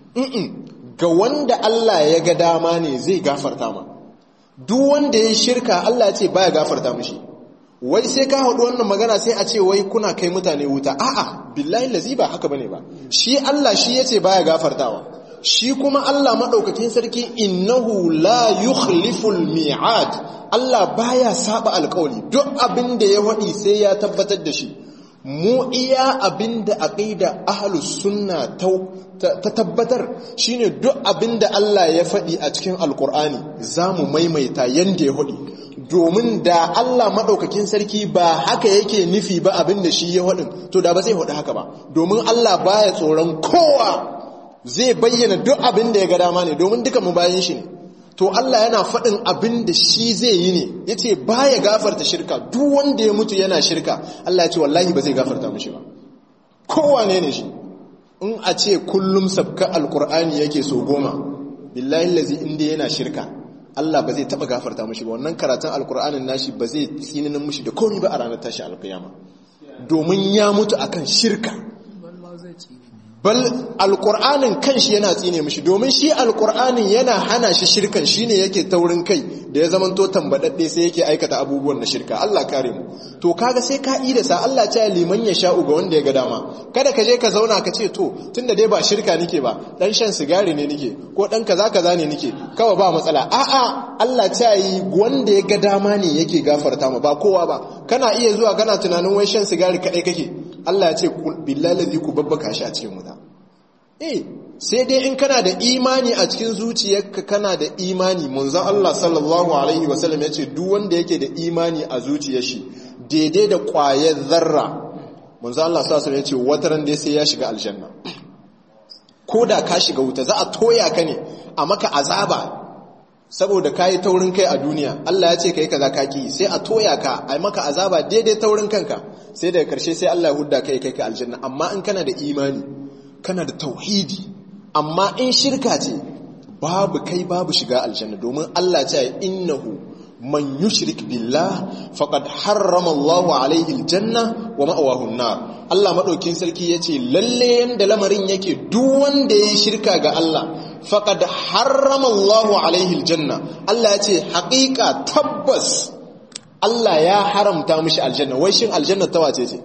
ga wanda Allah ya ga dama ne zai gafarta ma duk wanda ya shirka Allah ya ce baya gafarta mishi wai sai ka haɗu wannan magana sai a ce wai kuna kai mutane wuta a'a billahi lazi ba haka bane ba shi Allah shi yace baya gafartawa shi kuma Allah madaukakin sarki innahu la yukhliful mi'ad Allah baya saba alƙawari duk abin da ya wadi sai ya tabbatar da shi mu iya abin da aqida ahlus sunna ta tabbatar shine duk abin da Allah ya faɗi a cikin alƙur'ani zamu maimaita yanda ya wadi domin da Allah maɗaukakin sarki ba haka yake nufi ba abin da shi ya haɗin to da ba zai haɗu haka ba domin Allah baya tsoron kowa zai bayyana duk abin da ya ga dama ne domin duka mu bayan shi ne to Allah yana faɗin abin da shi zai yi ne ya ce ba ya gafarta shirka duk wanda ya mutu yana shirka Allah ya ce wallahi ba zai gafarta mushi ba kowa ne ne shi in a ce kullum sabka alkur'ani yake so goma billahi lazi inda yana shirka Allah ba zai taba gafarta mushi ba wannan karatun alkur'anin nashi ba zai tsininin mushi da komai ba a ranar tashi alkiyama domin ya mutu akan shirka bal alkur'anin kanshi yana tsine mushi domin shi alkur'anin yana hana shi shirkan shine yake taurin kai da ya zamanto tambadadde sai yake aikata abubuwan na shirka Allah kare mu to kaga sai ka ida sa Allah ya liman ya sha'u ga wanda ya ga dama kada ka je ka zauna ka ce to tunda dai ba shirka nike ba dan shan sigari ne nike ko dan kaza kaza ne nike kawai ba matsala a'a Allah ta yi wanda ya ga dama ne yake gafarta ma ba kowa ba kana iya zuwa kana tunanin wai shan sigari kadai kake Allah ya ce billahi ladhi ku babbaka shi a cikin wuta eh sai dai in kana da imani a cikin zuciyarka kana da imani munzan Allah sallallahu alaihi wasallam ya ce duk wanda yake da imani a zuciyar shi daidai da ƙwayar zarra munzan Allah sallallahu alaihi wasallam ya ce wataran dai sai ya shiga aljanna ko da ka shiga wuta za a toya ka ne a maka azaba saboda ka yi taurin kai a duniya Allah ya ce ka yi kaza ka ki sai a toya ka a maka azaba daidai taurin kanka sai daga karshe sai Allah ya hudda kai kai ka aljanna amma in kana da imani kana da tauhidi amma in shirka ce babu kai babu shiga aljanna domin Allah ce innahu man yushrik billah faqad harrama Allah alaihi aljanna wa ma'awahu an-nar Allah madaukin sarki yace lalle yanda lamarin yake duk wanda yayi shirka ga Allah faqad harrama Allah alaihi aljanna Allah yace haƙiƙa tabbas Allah ya haramta mishi aljanna wai shin aljanna ta wace ce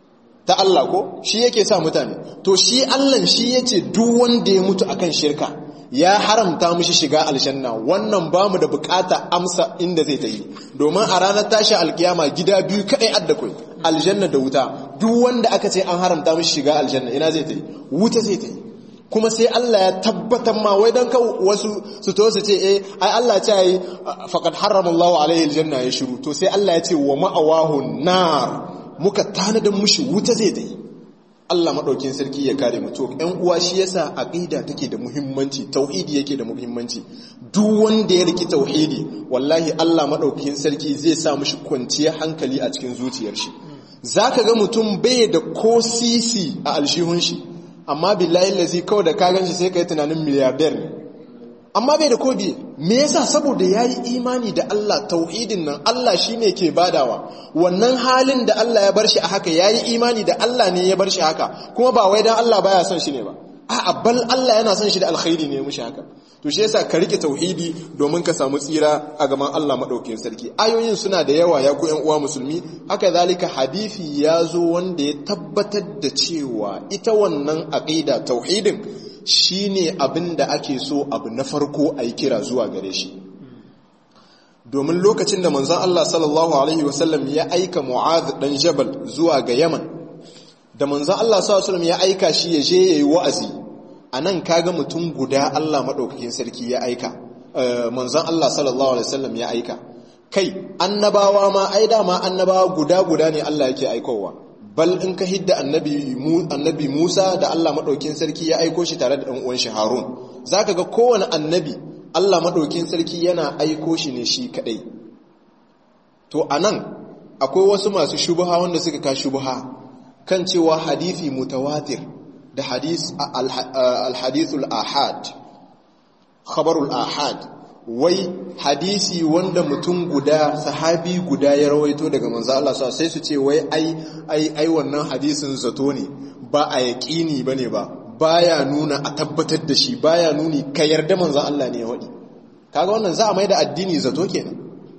ta Allah ko shi yake sa mutane to shi Allah shi yace duk wanda ya mutu akan shirka ya haramta mishi shiga aljanna wannan bamu da bukata amsa inda zai ta yi domin a ranar tashi alkiyama gida biyu kadai adda kai aljanna da wuta duk wanda aka ce an haramta mishi shiga aljanna ina zai ta yi wuta zai ta yi kuma sai Allah ya tabbatar ma wai dan ka wasu su to su ce eh ai Allah ya ce faqad harrama Allahu alaihi aljanna ya shiru to sai Allah ya ce wa ma'awahu nar muka tanadin mushi wuta zai ta yi Allah maɗaukin sarki ya kare mutu ‘yan uwa shi yasa aƙida take da muhimmanci tauhidi yake da muhimmanci duk wanda ya riki tauhidi wallahi Allah maɗaukin sarki zai sa mushi kwanciyar hankali a cikin zuciyar shi za ka ga mutum bai da ko sisi a alshihun shi amma billahi lazi kawai da ka gan shi sai ka yi tunanin miliyardar ne amma bai da kodi me yasa saboda yayi imani da Allah tauhidin nan Allah shine ke badawa wannan halin da Allah ya bar shi a haka yayi imani da Allah ne ya bar shi haka kuma ba wai dan Allah baya son shi ne ba a'a bal Allah yana son shi da alkhairi ne mushi haka to shi yasa ka rike tauhidi domin ka samu tsira a gaban Allah madaukakin sarki ayoyin suna da yawa ya ku ƴan uwa musulmi haka zalika hadisi ya zo wanda ya tabbatar da cewa ita wannan aqida tauhidin shi ne abin da ake so abu na farko a yi kira zuwa gare shi domin lokacin da manzan Allah sallallahu Alaihi wasallam ya aika mu'ad dan jabal zuwa ga yaman da manzan Allah sallallahu Alaihi ya aika shi ya je ya yi wa'azi a nan kaga mutum guda Allah maɗaukakin sarki ya aika manzan Allah sallallahu Alaihi wasallam ya aika kai annabawa ma ai dama annabawa guda guda ne Allah yake aikowa bal in ka hidda annabi annabi Musa da Allah madaukin sarki ya aiko shi tare da dan uwan shi Harun zaka ga kowane annabi Allah madaukin sarki yana aiko shi ne shi kadai to anan akwai wasu masu shubha wanda suka ka shubha kan cewa hadisi mutawatir da hadis al-hadithul ahad khabarul ahad wai hadisi wanda mutum guda sahabi guda ya rawaito daga manzo Allah sai su ce wai ai ai ai wannan hadisin zato ne ba a yaqini bane ba baya nuna a tabbatar da shi baya nuni ka yarda manzo Allah ne ya wadi kaga wannan za a mai da addini zato kenan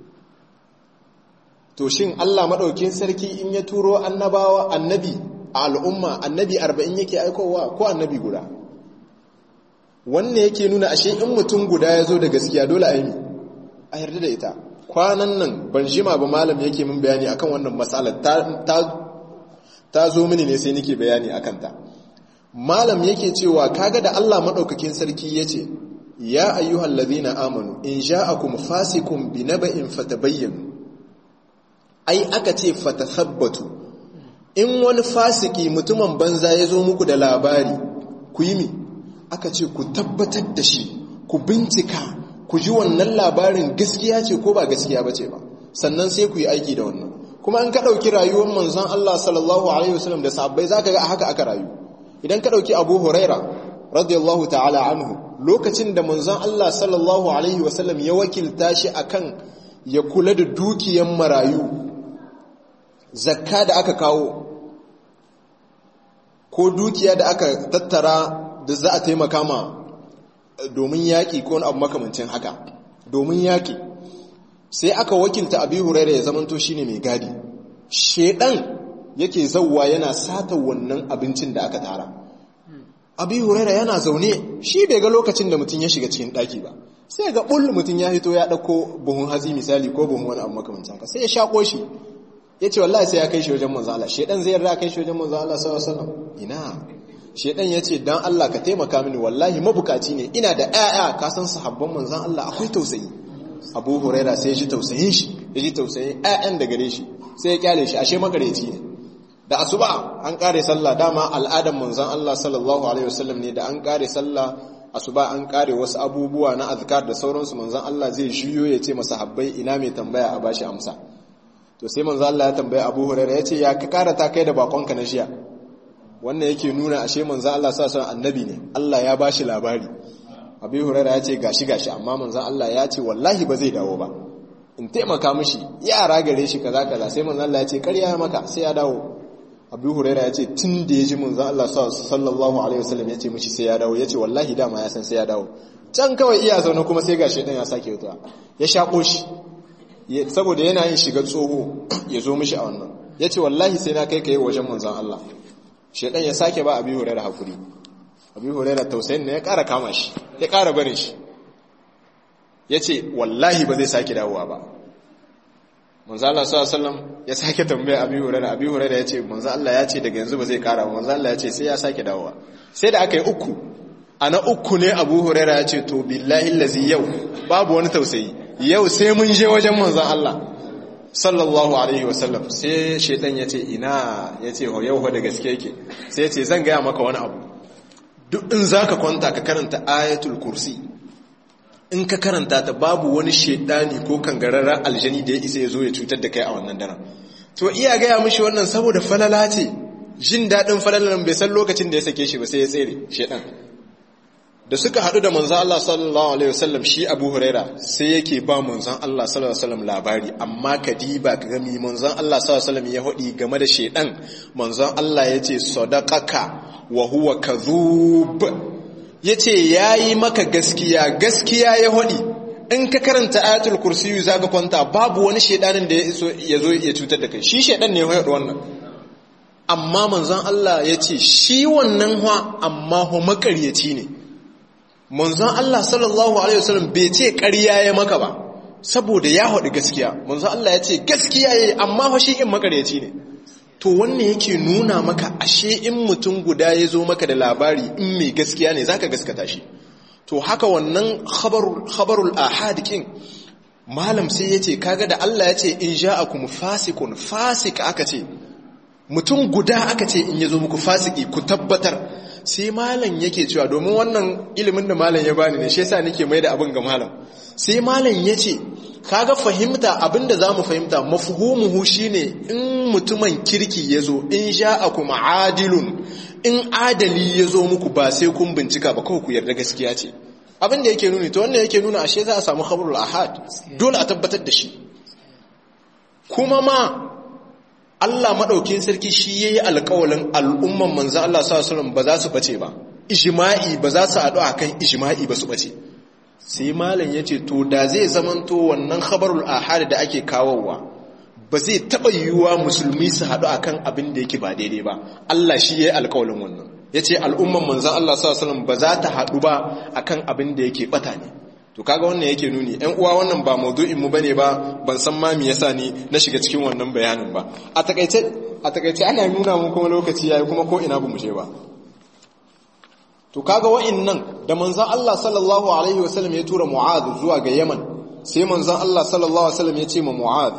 to shin Allah madaukin sarki in ya turo annabawa annabi a al'umma annabi 40 yake aikowa ko annabi guda wannan yake nuna ashe in mutum guda ya zo da gaskiya dole a yi a yarda da ita kwanan nan ban jima ba malam yake min bayani akan wannan matsalar ta zo mini ne sai nake bayani akan ta malam yake cewa kaga da Allah madaukakin sarki yace ya ayyuhal ladhina amanu in ja'akum fasikum binaba'in fatabayyanu ai aka ce fatathabbatu in wani fasiki mutumin banza ya zo muku da labari ku yi mi aka ce ku tabbatar da shi ku bincika ku ji wannan labarin gaskiya ce ko ba gaskiya ba ce ba sannan sai ku yi aiki da wannan kuma an ka ɗauki rayuwar manzon Allah sallallahu alaihi wasallam da sahabbai zaka ga haka aka rayu idan ka ɗauki Abu Huraira radiyallahu ta'ala anhu lokacin da manzon Allah sallallahu alaihi wasallam ya wakilta shi akan ya kula da dukiyan marayu zakka da aka kawo ko dukiya da aka tattara da za a taimaka ma domin yaƙi ko wani abu makamancin haka domin yaƙi sai aka wakilta abi huraira ya zamanto shine mai gadi shedan yake zauwa yana sata wannan abincin da aka tara abi huraira yana zaune shi bai ga lokacin da mutum ya shiga cikin ɗaki ba sai ga ɓul mutum ya hito ya ɗauko buhun hazi misali ko buhun wani abu makamancin haka sai ya shaƙo shi ya ce wallahi sai ya kai shi wajen manzo Allah shedan zai yarda kai shi wajen manzo Allah sallallahu alaihi wasallam ina shedan ya ce dan Allah ka taimaka mini wallahi mabukaci ne ina da ƴaƴa ka san sahabban manzon Allah akwai tausayi Abu Huraira sai ya ji tausayin shi ya ji tausayin ƴaƴan da gare shi sai ya kyale shi ashe magareci ne da asuba an kare sallah dama al'adan manzon Allah sallallahu alaihi wasallam ne da an kare sallah asuba an kare wasu abubuwa na azkar da sauransu manzon Allah zai juyo ya ce masahabbai ina mai tambaya a bashi amsa to sai manzo Allah ya tambaye Abu Hurairah yace ya ka karata kai da bakonka na shiya wannan yake nuna ashe manzo Allah sa son annabi ne Allah ya bashi labari Abu Hurairah yace gashi gashi amma manzo Allah ya ce wallahi ba zai dawo ba in taimaka mishi yara gare shi kaza kaza sai manzo Allah ya ce ƙarya maka sai ya dawo Abu Hurairah yace tun da ya ji manzo Allah sallallahu alaihi wasallam yace mishi sai ya dawo yace wallahi dama ya san sai ya dawo can kawai iya zaune kuma sai gashi dan ya sake wuta ya shako shi saboda yana yin shiga tsoho ya zo mishi a wannan ya ce wallahi sai na kai ka yi wajen manzan Allah shaidan ya sake ba abi hurera hakuri abi hurera tausayin na ya ƙara kama shi ya ƙara barin shi ya ce wallahi ba zai sake dawowa ba manzan Allah sallallahu ya sake tambaya abi hurera abi hurera ya ce manzan Allah ya ce daga yanzu ba zai ƙara ba manzan Allah ya ce sai ya sake dawowa sai da aka yi uku a na uku ne abu hurera ya ce to billahi lazi yau babu wani tausayi yau sai mun je wajen manzan Allah sallallahu alaihi wasallam sai shaitan ya ce ina ya ce yau da gaske yake sai ya ce zan gaya maka wani abu duk in za ka kwanta ka karanta ayatul kursi in ka karanta ta babu wani shaitani ko kangararren aljani da ya isa ya zo ya cutar da kai a wannan daren to iya gaya mishi wannan saboda falala ce jin daɗin falalan bai san lokacin da ya sake shi ba sai ya tsere shaitan da suka haɗu da manzan Allah sallallahu Alaihi wasallam shi abu huraira sai yake ba manzan Allah sallallahu Alaihi wasallam labari amma ka diba ka gami manzan Allah sallallahu Alaihi wasallam ya haɗi game da shaiɗan manzan Allah ya ce sadaqaka wa huwa kadhub ya ce ya yi maka gaskiya gaskiya ya haɗi in ka karanta ayatul kursiyu za ka kwanta babu wani shaiɗanin da ya zo ya cutar da kai shi shaiɗan ne ya haɗu wannan amma manzan Allah ya ce shi wannan ha amma ho makaryaci ne manzon Allah sallallahu alaihi wasallam bai ce ƙarya ya maka ba saboda ya haɗu gaskiya manzon Allah ya ce gaskiya yayi amma fa shi in makaryaci ne to wannan yake nuna maka ashe in mutum guda ya zo maka da labari in mai gaskiya ne zaka gaskata shi to haka wannan khabarul khabarul ahad kin malam sai ya ce kaga da Allah ya ce in ja'akum fasikun fasik aka ce mutum guda aka ce in yazo muku fasiki ku tabbatar sai malam yake cewa domin wannan ilimin da malam ya bani ne shi yasa nake mai da abin ga malam sai malam ya ce kaga fahimta abinda za mu fahimta mafhumuhu shine in mutumin kirki ya zo in ja'akum adilun in adali ya zo muku ba sai kun bincika ba kawai ku yarda gaskiya ce abin da yake nuni to wannan yake nuna ashe za a samu khabarul ahad dole a tabbatar da shi kuma ma Allah madaukin sarki shi yayi alƙawalin al'umman manzo Allah sallallahu alaihi wasallam ba za su bace ba ijma'i ba za su haɗu akan ijma'i ba su bace sai malam yace to da zai zamanto wannan khabarul ahad da ake kawowa ba zai taɓa yiwuwa musulmi su haɗu akan abin da yake ba daidai ba Allah shi yayi alƙawalin wannan ya ce al'umman manzan Allah s.a.w. ba za ta haɗu ba a kan abin da yake ɓata ne to kaga wannan yake nuni ‘yan uwa wannan ba maudu'inmu ba ne ba ban san ma me yasa ni na shiga cikin wannan bayanin ba a takaice ana nuna mun kuma lokaci yayi kuma ko ina ba mu je ba to kaga wa'innan da manzan Allah sallallahu alaihi wasallam ya tura mu'adh zuwa ga yaman sai manzan Allah sallallahu alaihi wasallam ya ce ma mu'adh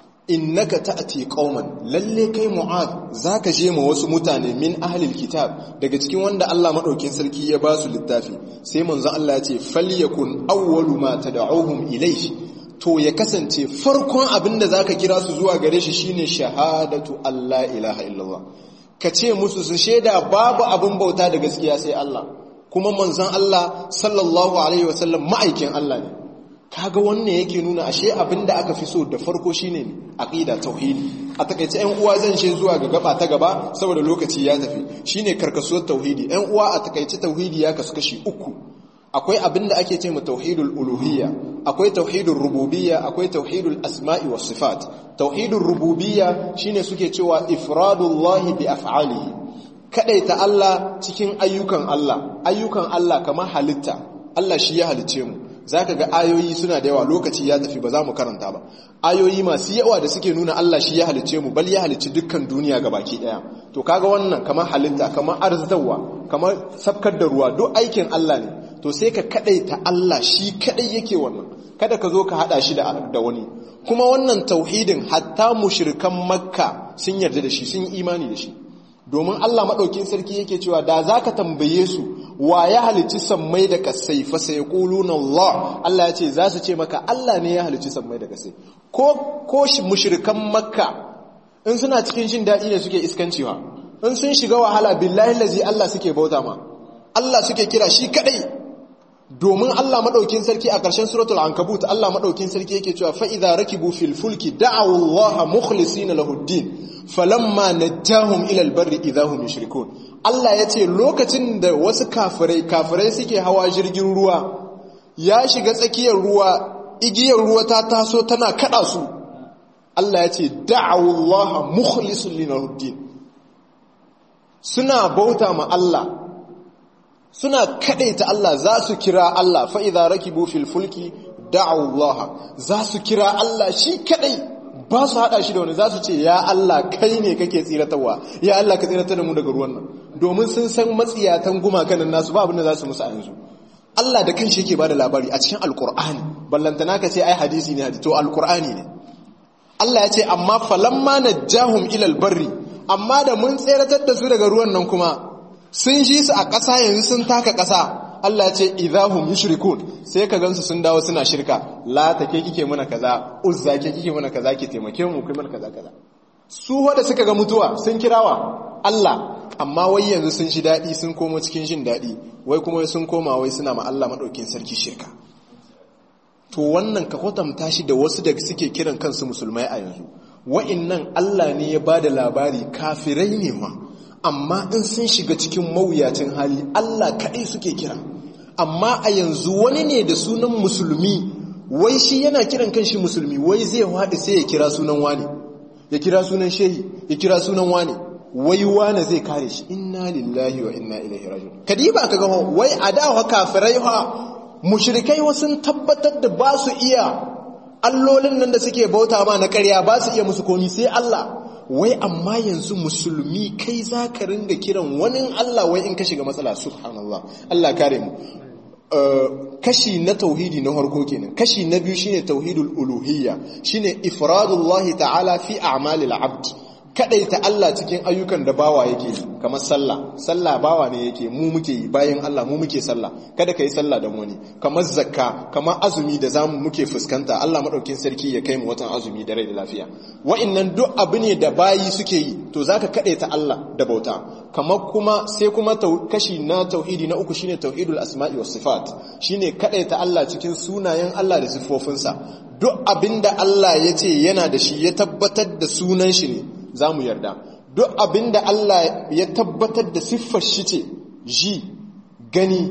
innaka ta'ti qauman lalle kai mu'ad zaka je ma wasu mutane min ahlil kitab daga cikin wanda Allah madaukin sarki ya ba su littafi sai manzon Allah ya ce falyakun awwalu ma tad'uhum ilayhi to ya kasance farkon abinda zaka kira su zuwa gare shi shine shahadatu Allah ilaha illallah ka ce musu su shaida babu abin bauta da gaskiya sai Allah kuma manzon Allah sallallahu alaihi wasallam ma'aikin Allah ne kaga wannan yake nuna ashe abinda aka fi so da farko shine aqida tauhidi a takaice ƴan uwa zan ce zuwa ga gaba ta gaba saboda lokaci ya tafi shine karkasuwar tauhidi ƴan uwa a takaice tauhidi ya kasu kashi uku akwai abinda ake ce ma tauhidul uluhiyya akwai tauhidul rububiyya akwai tauhidul asma'i was sifat tauhidul rububiyya shine suke cewa ifradullahi bi af'alihi kadaita Allah cikin ayyukan Allah ayyukan Allah kamar halitta Allah shi ya halicce mu za ka ga ayoyi suna da yawa lokaci ya tafi ba za mu karanta ba ayoyi masu yawa da suke nuna Allah shi ya halicce mu bal ya halicci dukkan duniya ga baki daya to kaga wannan kamar halitta kamar arzitarwa kamar sabkar da ruwa duk aikin Allah ne to sai ka kadaita Allah shi kadai yake wannan kada ka zo ka hada shi da wani kuma wannan tauhidin hatta mushrikan makka sun yarda da shi sun imani da shi domin Allah maɗaukin sarki yake cewa da za ka tambaye su wa ya halicci sammai da kasai fa sai na Allah Allah ya ce za su ce maka Allah ne ya halicci sammai da kasai ko ko mushrikan makka in suna cikin jin daɗi ne suke iskancewa in sun shiga wahala billahi lazi Allah suke bauta ma Allah suke kira shi kadai domin Allah maɗaukin sarki a ƙarshen suratul ankabut Allah maɗaukin sarki yake cewa fa idza rakibu fil fulki da'u Allah mukhlisina lahu din falamma najahum ila albarri idahum yushrikun Allah yace lokacin da wasu kafirai kafirai suke hawa jirgin ruwa ya shiga tsakiyar ruwa igiyar ruwa ta taso tana kada su Allah yace da'u Allah mukhlisin lahu din suna bauta ma Allah suna kadaita Allah za su kira Allah fa idza rakibu fil fulki da'u Allah za su kira Allah shi kadai ba su hada shi da wani za su ce ya Allah kai ne kake tsiratarwa ya Allah ka tsiratar da mu daga ruwan nan domin sun san matsiyatan gumakan nan nasu ba abin da za su musu a yanzu Allah da kanshi yake bada labari a cikin alkur'ani ballantana ka ce ai hadisi ne hadisi to alkur'ani ne Allah ya ce amma falamma najjahum ila albarri amma da mun tsiratar da su daga ruwan nan kuma sun ji su a ƙasa yanzu sun taka ƙasa Allah ya ce idahum yushrikun sai ka gansu sun dawo suna shirka la take kike muna kaza uzza ke kike muna kaza ki taimake mu kai mana kaza kaza su wanda suka ga mutuwa sun kirawa Allah amma wai yanzu sun shi dadi sun komo cikin jin dadi wai kuma sun koma wai suna ma Allah madaukin sarki shirka to wannan ka kwatanta shi da wasu da suke kiran kansu musulmai a yanzu wa'annan Allah ne ya bada labari kafirai ne ma amma in sun shiga cikin mawuyacin hali Allah kaɗai suke kira amma a yanzu wani ne da sunan musulmi wai shi yana kiran kanshi musulmi wai zai haɗu sai ya kira sunan wani ya kira sunan shehi ya kira sunan wani wai wani zai kare shi inna lillahi wa inna ilaihi rajiun kadiba ka ga wai a da kafirai ha mushrikai wasu tabbatar da ba su iya allolin nan da suke bauta ma na ƙarya ba su iya musu komi sai Allah wai amma yanzu musulmi kai za ka ringa kiran wani Allah wai in ka shiga matsala subhanallah Allah kare mu kashi na tauhidi na harko kenan kashi na biyu shine tauhidul uluhiyya shine ifradullahi ta'ala fi a'malil abd kadaita Allah cikin ayyukan da bawa yake kamar sallah sallah bawa ne yake mu muke yi bayan Allah mu muke sallah kada kai sallah da wani kamar zakka kamar azumi da zamu muke fuskanta Allah madaukin sarki ya kai mu watan azumi da rai da lafiya wa'annan duk abu ne da bayi suke yi to zaka kadaita Allah da bauta kamar kuma sai kuma kashi na tauhidi na uku shine tauhidul asma'i was sifat shine kadaita Allah cikin sunayen Allah da sifofinsa duk abinda Allah ya ce yana da shi ya tabbatar da sunan shi ne za mu yarda duk abinda Allah ya tabbatar da siffar shi ce ji gani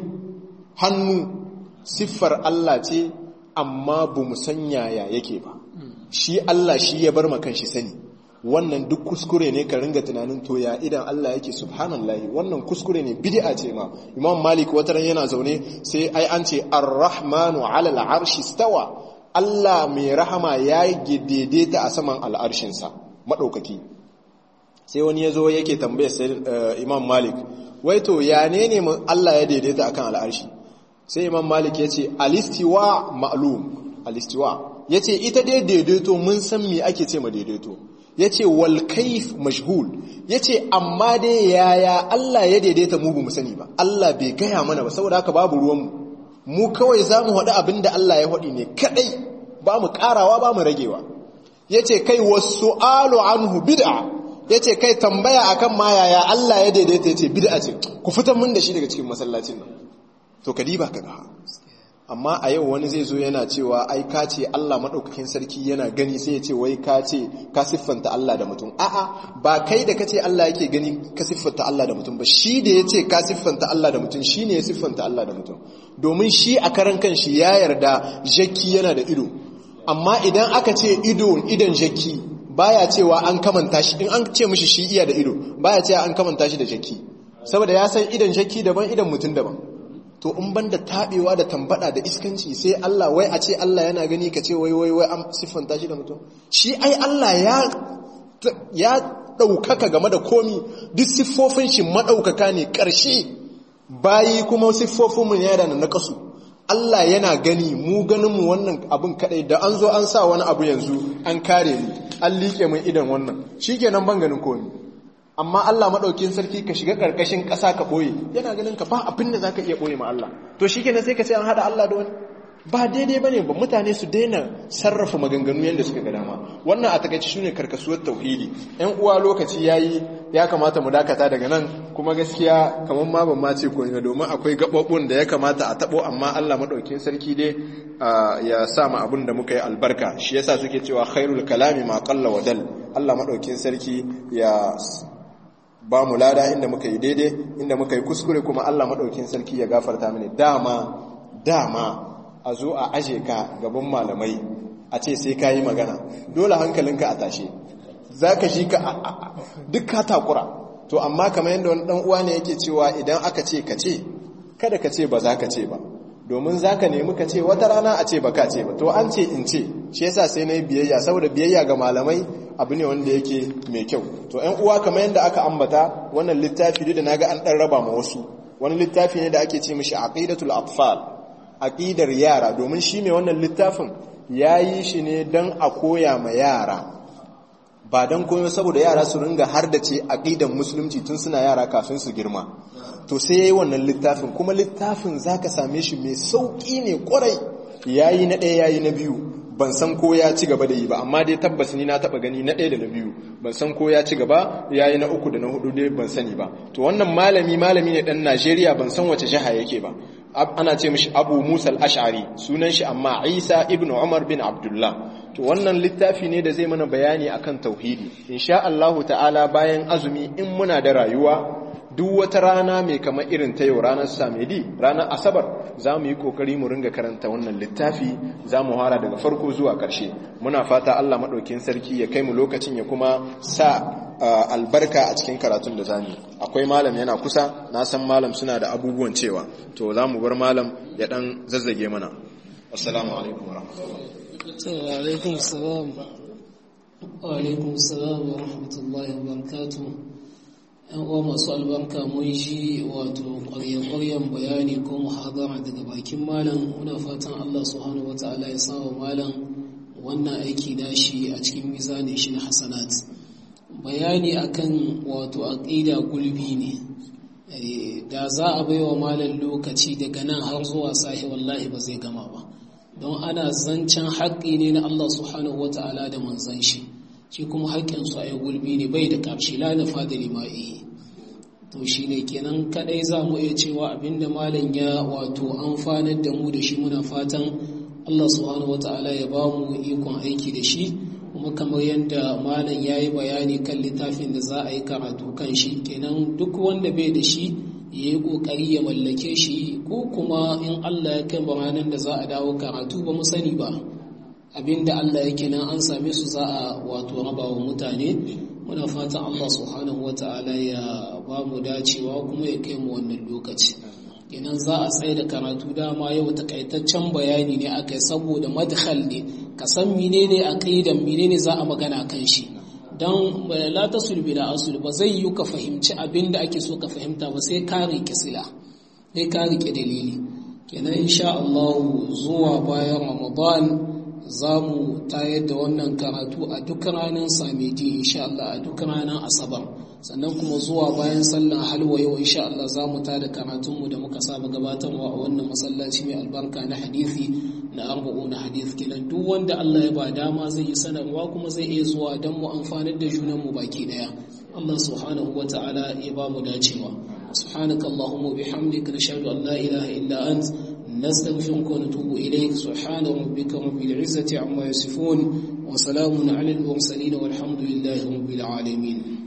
hannu siffar Allah ce amma ba mu san yaya yake ba shi Allah shi ya bar makan shi sani wannan duk kuskure ne ka ringa tunanin to ya idan Allah yake subhanallahi wannan kuskure ne bid'a ce ma Imam Malik wataran yana zaune sai ai an ce Ar-Rahmanu 'ala al-'arshi stawa Allah mai rahama ya daidaita a saman al'arshinsa madaukaki sai wani ya zo yake tambaya sai Imam Malik wai to ya ne ne Allah ya daidaita akan al'arshi sai Imam Malik ya ce alistiwa ma'lum alistiwa ya ce ita dai daidaito mun san me ake ce ma daidaito ya ce walkaif mashhul ya ce amma dai yaya Allah ya daidaita mu mu sani ba Allah bai gaya mana ba saboda haka babu ruwanmu mu kawai za mu haɗu abin da Allah ya haɗi ne kaɗai ba mu ƙarawa ba mu ragewa ya ce kai wasu alu anhu bid'a ya ce kai tambaya akan ma yaya Allah ya daidaita ya ce bid'a ce ku fitar mun da shi daga cikin masallacin nan to ka diba ka ga amma a yau wani zai zo yana cewa ai ka ce Allah maɗaukakin sarki yana gani sai ya ce wai ka ce ka siffanta Allah da mutum a'a ba kai da ka ce Allah yake gani ka siffanta Allah da mutum ba shi da ya ce ka siffanta Allah da mutum shi ne ya siffanta Allah da mutum domin shi a karan kan shi ya yarda jakki yana da ido amma idan aka ce ido idan jakki baya cewa an kamanta shi in an ce mishi shi iya da ido baya cewa an kamanta shi da jakki saboda ya san idan jakki daban idan mutum daban to in banda tabewa da tambada da iskanci sai Allah wai a ce Allah yana gani ka ce wai wai wai an siffanta shi da mutum shi ai Allah ya ya daukaka game da komi duk siffofin shi madaukaka ne karshe bayi kuma siffofin mu ne da na kasu Allah yana gani mu ganin mu wannan abun kadai da an zo an sa wani abu yanzu an kare ni an liƙe min idan wannan shikenan ban ganin komi amma Allah maɗaukin sarki ka shiga ƙarƙashin ƙasa ka ɓoye yana ganin ka ba abin da za ka iya ɓoye ma Allah to shi kenan sai ka ce an haɗa Allah da wani ba daidai ba ne ba mutane su daina sarrafa maganganu yadda suka ga dama wannan a takaici shine karkasuwar tauhidi yan uwa lokaci yayi ya kamata mu dakata daga nan kuma gaskiya kamar ma ban ma ce ko ina domin akwai gabobin da ya kamata a tabo amma Allah maɗaukin sarki dai ya sa mu abin da muka yi albarka shi yasa suke cewa khairul kalami ma qalla wa dal Allah maɗaukin sarki ya ba mu lada inda muka yi daidai inda muka yi kuskure kuma Allah maɗaukin sarki ya gafarta mini dama dama a zo a aje ka gaban malamai a ce sai ka yi magana dole hankalinka a tashe za ka shi ka duk ka takura to amma kamar yadda wani ɗan uwa ne yake cewa idan aka ce ka ce kada ka ce ba za ka ce ba domin za ka nemi ka ce wata rana a ce ba ka ce ba to an ce in ce shi yasa sai na yi biyayya saboda biyayya ga malamai abu ne wanda yake mai kyau to ‘yan uwa kamar yadda aka ambata wannan littafi da na ga an ɗan raba ma wasu wani littafi ne da ake ce mishi aqidatul atfal aqidar yara domin shi mai wannan littafin ya yi shi ne don a koya ma yara ba don koyo saboda yara su ringa har da ce aqidan musulunci tun suna yara kafin su girma to sai ya yi wannan littafin kuma littafin za ka same shi mai sauƙi ne ƙwarai ya yi na ɗaya ya yi na biyu ban san ko ya ci gaba da yi ba amma dai tabbas ni na taba gani na ɗaya da na biyu ban san ko ya ci gaba ya yi na uku da na hudu dai ban sani ba to wannan malami malami ne ɗan najeriya ban san wace jiha yake ba ana ce mishi abu musa al-ash'ari sunan shi amma isa ibn umar bin abdullah to wannan littafi ne da zai mana bayani akan tauhidi insha Allahu ta'ala bayan azumi in muna da rayuwa duk wata rana mai kama irin ta yau ranar samedi ranar asabar za mu yi kokari mu ringa karanta wannan littafi za mu hara daga farko zuwa ƙarshe muna fata allah maɗaukin sarki ya kai mu lokacin ya kuma sa albarka a cikin karatun da zamu akwai malam yana kusa na san malam suna da abubuwan cewa to za mu bar malam ya ɗan zazzage mana assalamu alaikum wa alaikum salam wa alaikum salam wa rahmatullahi wa barakatuh yan uwa masu albarka mun ji wato ƙwarya-ƙwaryen bayani ko muhadara daga bakin malam muna fatan Allah subhanahu wata'ala ya sawa malam wannan aiki nashi a cikin mizanin shi na hasanat bayani akan wato aqida gulbi ne da za a baiwa malam lokaci daga nan har zuwa sahi wallahi ba zai gama ba don ana zancen haƙƙi ne na Allah subhanahu wata'ala da manzon shi shi kuma haƙƙinsu a yi gulbi ne bai da ƙarshe la nufa da lima'i to shi ne kenan kaɗai za mu iya cewa abinda malam ya wato amfanar da mu da shi muna fatan Allah subhanahu wata'ala ya ba mu ikon aiki da shi kuma kamar yadda malam ya yi bayani kan littafin da za a yi karatu kan shi kenan duk wanda bai da shi ya yi ƙoƙari ya mallake shi ko kuma in Allah ya kai ranar da za a dawo karatu ba mu sani ba abinda Allah yake nan an same su za a wato raba wa mutane muna fatan Allah subhanahu wata'ala ya ba mu dacewa kuma ya kai mu wannan lokaci kenan za a tsaye da karatu dama yau takaitaccen bayani ne aka yi saboda madkhal ne ka san menene aqidan menene za a magana kan shi dan la tasul bila asul ba zai yi ka fahimci abinda ake so ka fahimta ba sai ka rike sila sai ka rike dalili kenan insha Allah zuwa bayan Ramadan za mu tayar da wannan karatu a duk ranar samedi insha Allah a duk ranar asabar sannan kuma zuwa bayan sallan halwa yau insha Allah za mu tada karatunmu da muka saba gabatarwa a wannan masallaci mai albarka na hadisi na arba'u na hadith kenan duk wanda Allah ya ba dama zai yi sanarwa kuma zai iya zuwa don mu amfanar da junan mu baki daya Allah subhanahu wa ta'ala ya ba mu dacewa subhanakallahumma bihamdika nashhadu an la ilaha illa anta نستغفرك ونتوب إليك سبحان ربك رب العزة عما يصفون وسلام على المرسلين والحمد لله رب العالمين